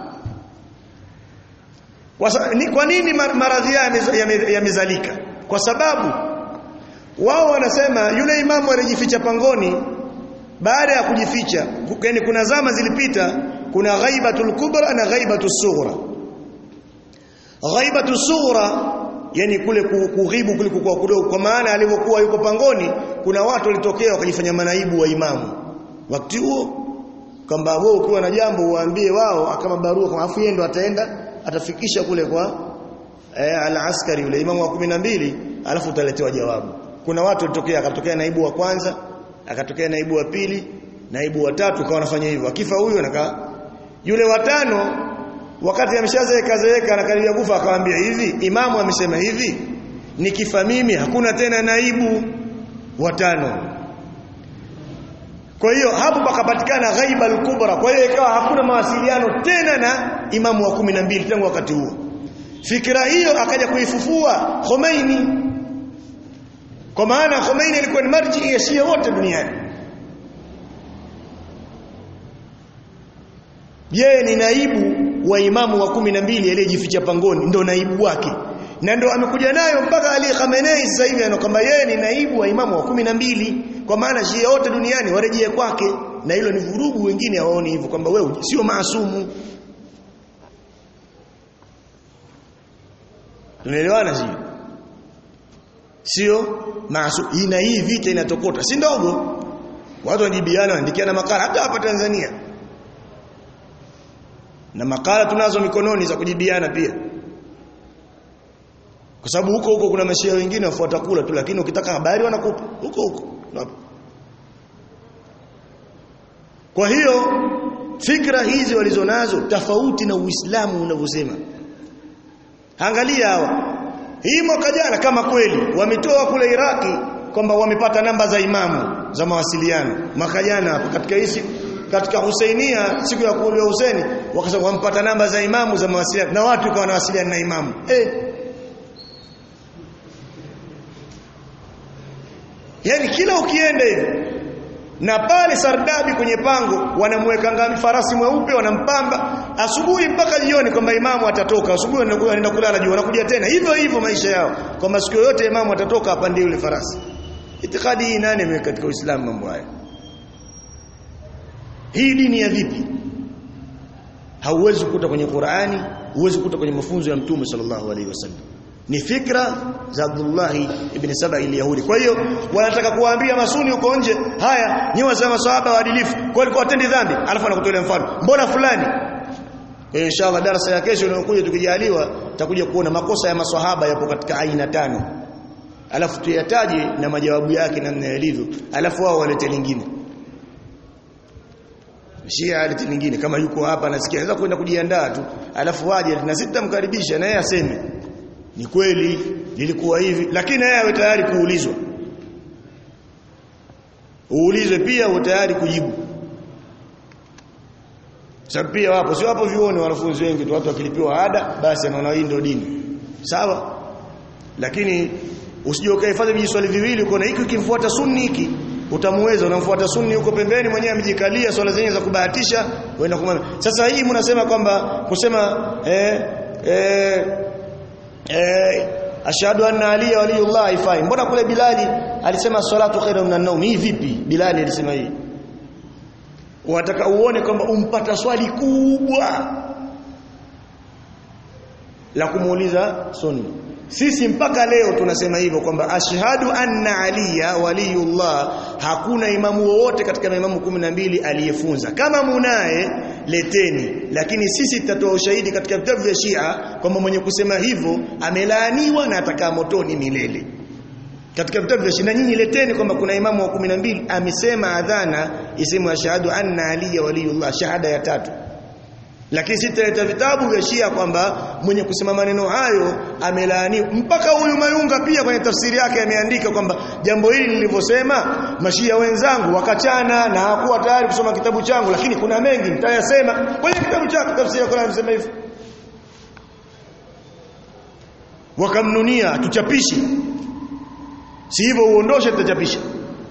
kwa nini maradhi yamezalika kwa sababu wao wanasema yule imamu alijificha pangoni baada ya kujificha yani kuna zama zilipita kuna ghaibatul kubra na ghaibatus sughra ghaibatus sughra yani kule kughibu kule kwa kudogo kwa maana alipokuwa yuko pangoni kuna watu walitokea wakajifanya manaibu wa imamu wakati huo kwamba wewe ukiwa na jambo uwaambie wao kama barua kama afu yeye ndo ataenda atafikisha kule kwa eh, al-askari yule imamu wa 12 alafu utaletewa jawabu kuna watu walitokea akatokea naibu wa kwanza akatokea naibu wa pili naibu wa tatu kawa anafanya hivyo akifa huyo anakaa yule watano wakati ameshazeeka zeeka anakaribia kufa akamwambia hivi imamu amesema hivi nikifa mimi hakuna tena naibu watano kwa hiyo hapo pakapatikana ghaiba al-kubra kwa hiyo ikawa hakuna mawasiliano tena na imamu wa kumi na mbili tangu wakati huo fikira hiyo akaja kuifufua Khomeini kwa maana Khomeini alikuwa ni marji ya Shia wote duniani yeye ni naibu wa imamu wa kumi na mbili aliyejificha pangoni ndo naibu wake na ndo amekuja nayo mpaka Ali Khamenei sasa hivi anakwamba yeye ni naibu wa imamu wa kumi na mbili kwa maana Shia wote duniani warejee kwake na hilo ni vurugu wengine hawaoni hivyo kwamba wewe sio maasumu tunaelewana sio sio maasumu ina hii vita inatokota si ndogo watu wanajibiana wanaandikiana makala hata hapa Tanzania na makala tunazo mikononi za kujibiana pia kwa sababu huko huko kuna mashia wengine wafuata kula tu lakini ukitaka habari wanakupa huko huko kwa hiyo fikra hizi walizonazo tofauti na Uislamu unavyosema angalia hawa hii mwaka jana kama kweli wametoa kule Iraki kwamba wamepata namba za imamu za mawasiliano mwaka jana hapo katika hii katika Husainia siku ya kuuliwa Husaini wakasema wampata namba za imamu za mawasiliano na watu kwa wanawasiliana na imamu eh yani kila ukienda hivi na pale Sardabi kwenye pango wanamweka ngami farasi mweupe wanampamba asubuhi mpaka jioni kwamba imamu atatoka asubuhi wanaenda kulala juu wanakuja tena hivyo hivyo maisha yao kwamba siku yote imamu atatoka apande yule farasi itikadi hii nani imeweka katika Uislamu mambo haya hii dini ya vipi hauwezi kukuta kwenye Qur'ani huwezi kukuta kwenye mafunzo ya Mtume sallallahu alaihi wasallam ni fikra za Abdullah ibn Saba al-Yahudi kwa hiyo wanataka kuwaambia masuni huko nje haya nyi wasema maswahaba waadilifu kwa walikuwa watendi dhambi alafu anakutolea mfano mbona fulani kwa inshallah darasa ya kesho inayokuja tukijaliwa tutakuja kuona makosa ya maswahaba yapo katika aina tano alafu tuyataje na majawabu yake namna yalivyo alafu wao walete lingine Shia aliti lingine kama yuko hapa nasikia anaweza kwenda kujiandaa tu alafu waje na sitamkaribisha na yeye aseme ni kweli lilikuwa hivi lakini yeye awe tayari kuulizwa uulizwe pia uwe tayari kujibu sababu pia wapo sio wapo vione wanafunzi wengi tu watu wakilipiwa ada basi anaona hii ndio dini sawa lakini usije ukahifadhi vijiswali viwili uko na hiki ukimfuata sunni hiki utamuweza unamfuata sunni huko pembeni mwenyewe amejikalia swala zenyewe za kubahatisha uenda kumwambia sasa hii mnasema kwamba kusema eh eh eh ashhadu anna ali waliyullah haifai mbona kule bilali alisema salatu khairu minan nawm hii vipi bilali alisema hii unataka uone kwamba umpata swali kubwa la kumuuliza sunni sisi mpaka leo tunasema hivyo kwamba ashhadu anna aliya waliyullah hakuna imamu wowote katika maimamu kumi na mbili aliyefunza kama munaye leteni lakini sisi tutatoa ushahidi katika vitabu vya Shia kwamba mwenye kusema hivyo amelaaniwa na atakaa motoni milele katika vitabu vya Shia nyinyi leteni kwamba kuna imamu wa kumi na mbili amesema adhana isemu ashhadu anna aliya waliyullah shahada ya tatu lakini sitaleta vitabu vya Shia kwamba mwenye kusema maneno hayo amelaaniwa mpaka huyu Mayunga pia kwenye tafsiri yake ameandika kwamba jambo hili nilivyosema mashia wenzangu wakachana na hakuwa tayari kusoma kitabu changu lakini kuna mengi nitayasema kwenye kitabu chake tafsiri ya Qur'an inasema hivyo wakamnunia tuchapishe si hivyo uondoshe tutachapisha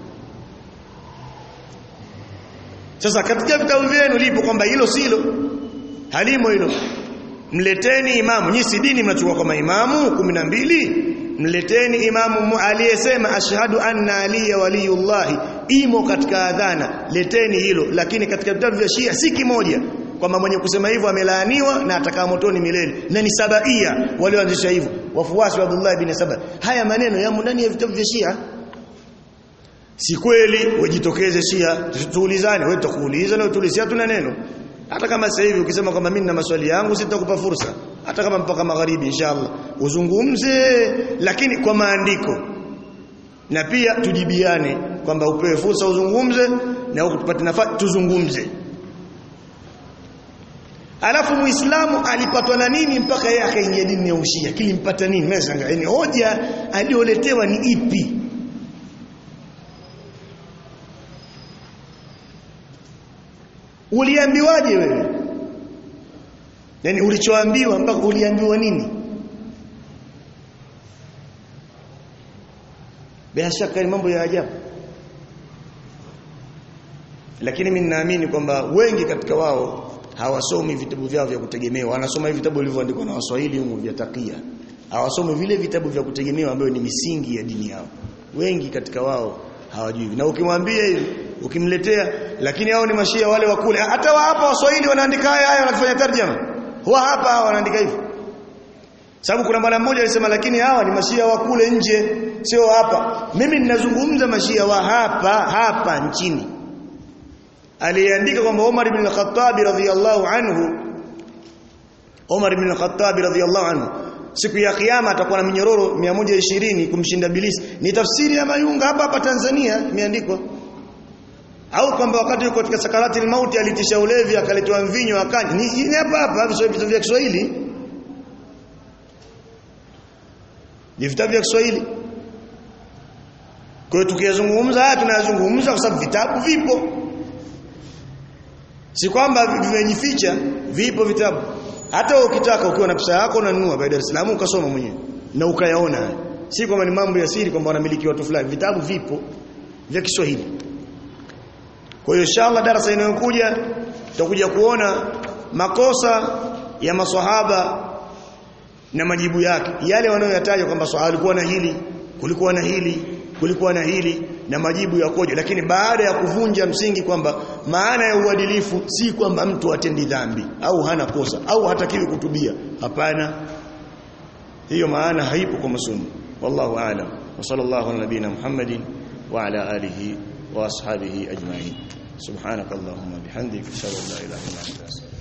sasa katika vitabu vyenu lipo kwamba hilo silo halimo hilo mleteni imamu nyinyi si dini mnachukua kama imamu 12 mleteni imamu aliyesema ashhadu anna aliya waliyullah imo katika adhana leteni hilo lakini katika vitabu vya Shia si kimoja kwamba mwenye kusema hivyo amelaaniwa na atakaa motoni milele na ni sabaia walioanzisha hivyo wafuasi wa Abdullah ibn Saba haya maneno yamo ndani ya vitabu vya Shia si kweli wajitokeze Shia tuulizane wewe tutakuuliza na utulisia tuna neno hata kama sasa hivi ukisema kwamba mimi na maswali yangu sitakupa fursa hata kama mpaka magharibi inshallah uzungumze lakini kwa maandiko na pia tujibiane kwamba upewe fursa uzungumze na huko tupate nafasi tuzungumze alafu muislamu alipatwa na nini mpaka yeye akaingia dini ya ushia kilimpata nini mimi sanga yani hoja alioletewa ni ipi uliambiwaje wewe yani ulichoambiwa mpaka uliambiwa nini bila shaka ni mambo ya ajabu lakini mimi ninaamini kwamba wengi katika wao hawasomi vitabu vyao vya kutegemewa wanasoma hivi vitabu vilivyoandikwa na Waswahili humu vya takia hawasomi vile vitabu vya kutegemewa ambayo ni misingi ya dini yao wengi katika wao hawajui na ukimwambia hivi ukimletea lakini hao ni mashia wale wa kule hata wa hapa Waswahili wanaandika haya haya wanafanya tarjama huwa hapa wanaandika hivyo sababu kuna bwana mmoja alisema lakini hawa ni mashia wa kule nje sio hapa mimi ninazungumza mashia wa hapa hapa nchini aliandika kwamba Umar ibn al-Khattab radhiyallahu anhu Umar ibn al-Khattab radhiyallahu anhu siku ya kiyama atakuwa na minyororo 120 kumshinda bilisi ni tafsiri ya mayunga hapa hapa Tanzania imeandikwa au kwamba wakati yuko katika sakarati mauti alitisha ulevi akaletewa mvinyo akanywa ni hapa hapa vitabu vya Kiswahili ni vitabu vya Kiswahili kwa hiyo tukiyazungumza haya tunayazungumza kwa sababu vitabu vipo si kwamba vimejificha vipo vitabu hata ukitaka ukiwa na pesa yako unanunua by Dar es Salaam ukasoma mwenyewe na ukayaona si kwamba ni mambo ya siri kwamba wanamiliki watu fulani vitabu vipo vya Kiswahili kwa hiyo inshallah darasa inayokuja tutakuja kuona makosa ya maswahaba na majibu yake yale wanayoyataja kwamba swahaba alikuwa na hili kulikuwa na hili kulikuwa na hili na majibu yakoje lakini baada ya kuvunja msingi kwamba maana ya uadilifu si kwamba mtu atendi dhambi au hana kosa au hatakiwi kutubia hapana hiyo maana haipo kwa masunni wallahu aalam wa sallallahu ala nabina muhammadin wa ala alihi wa ashabihi ajma'in subhanakallahumma bihamdika ashhadu an la ilaha illa anta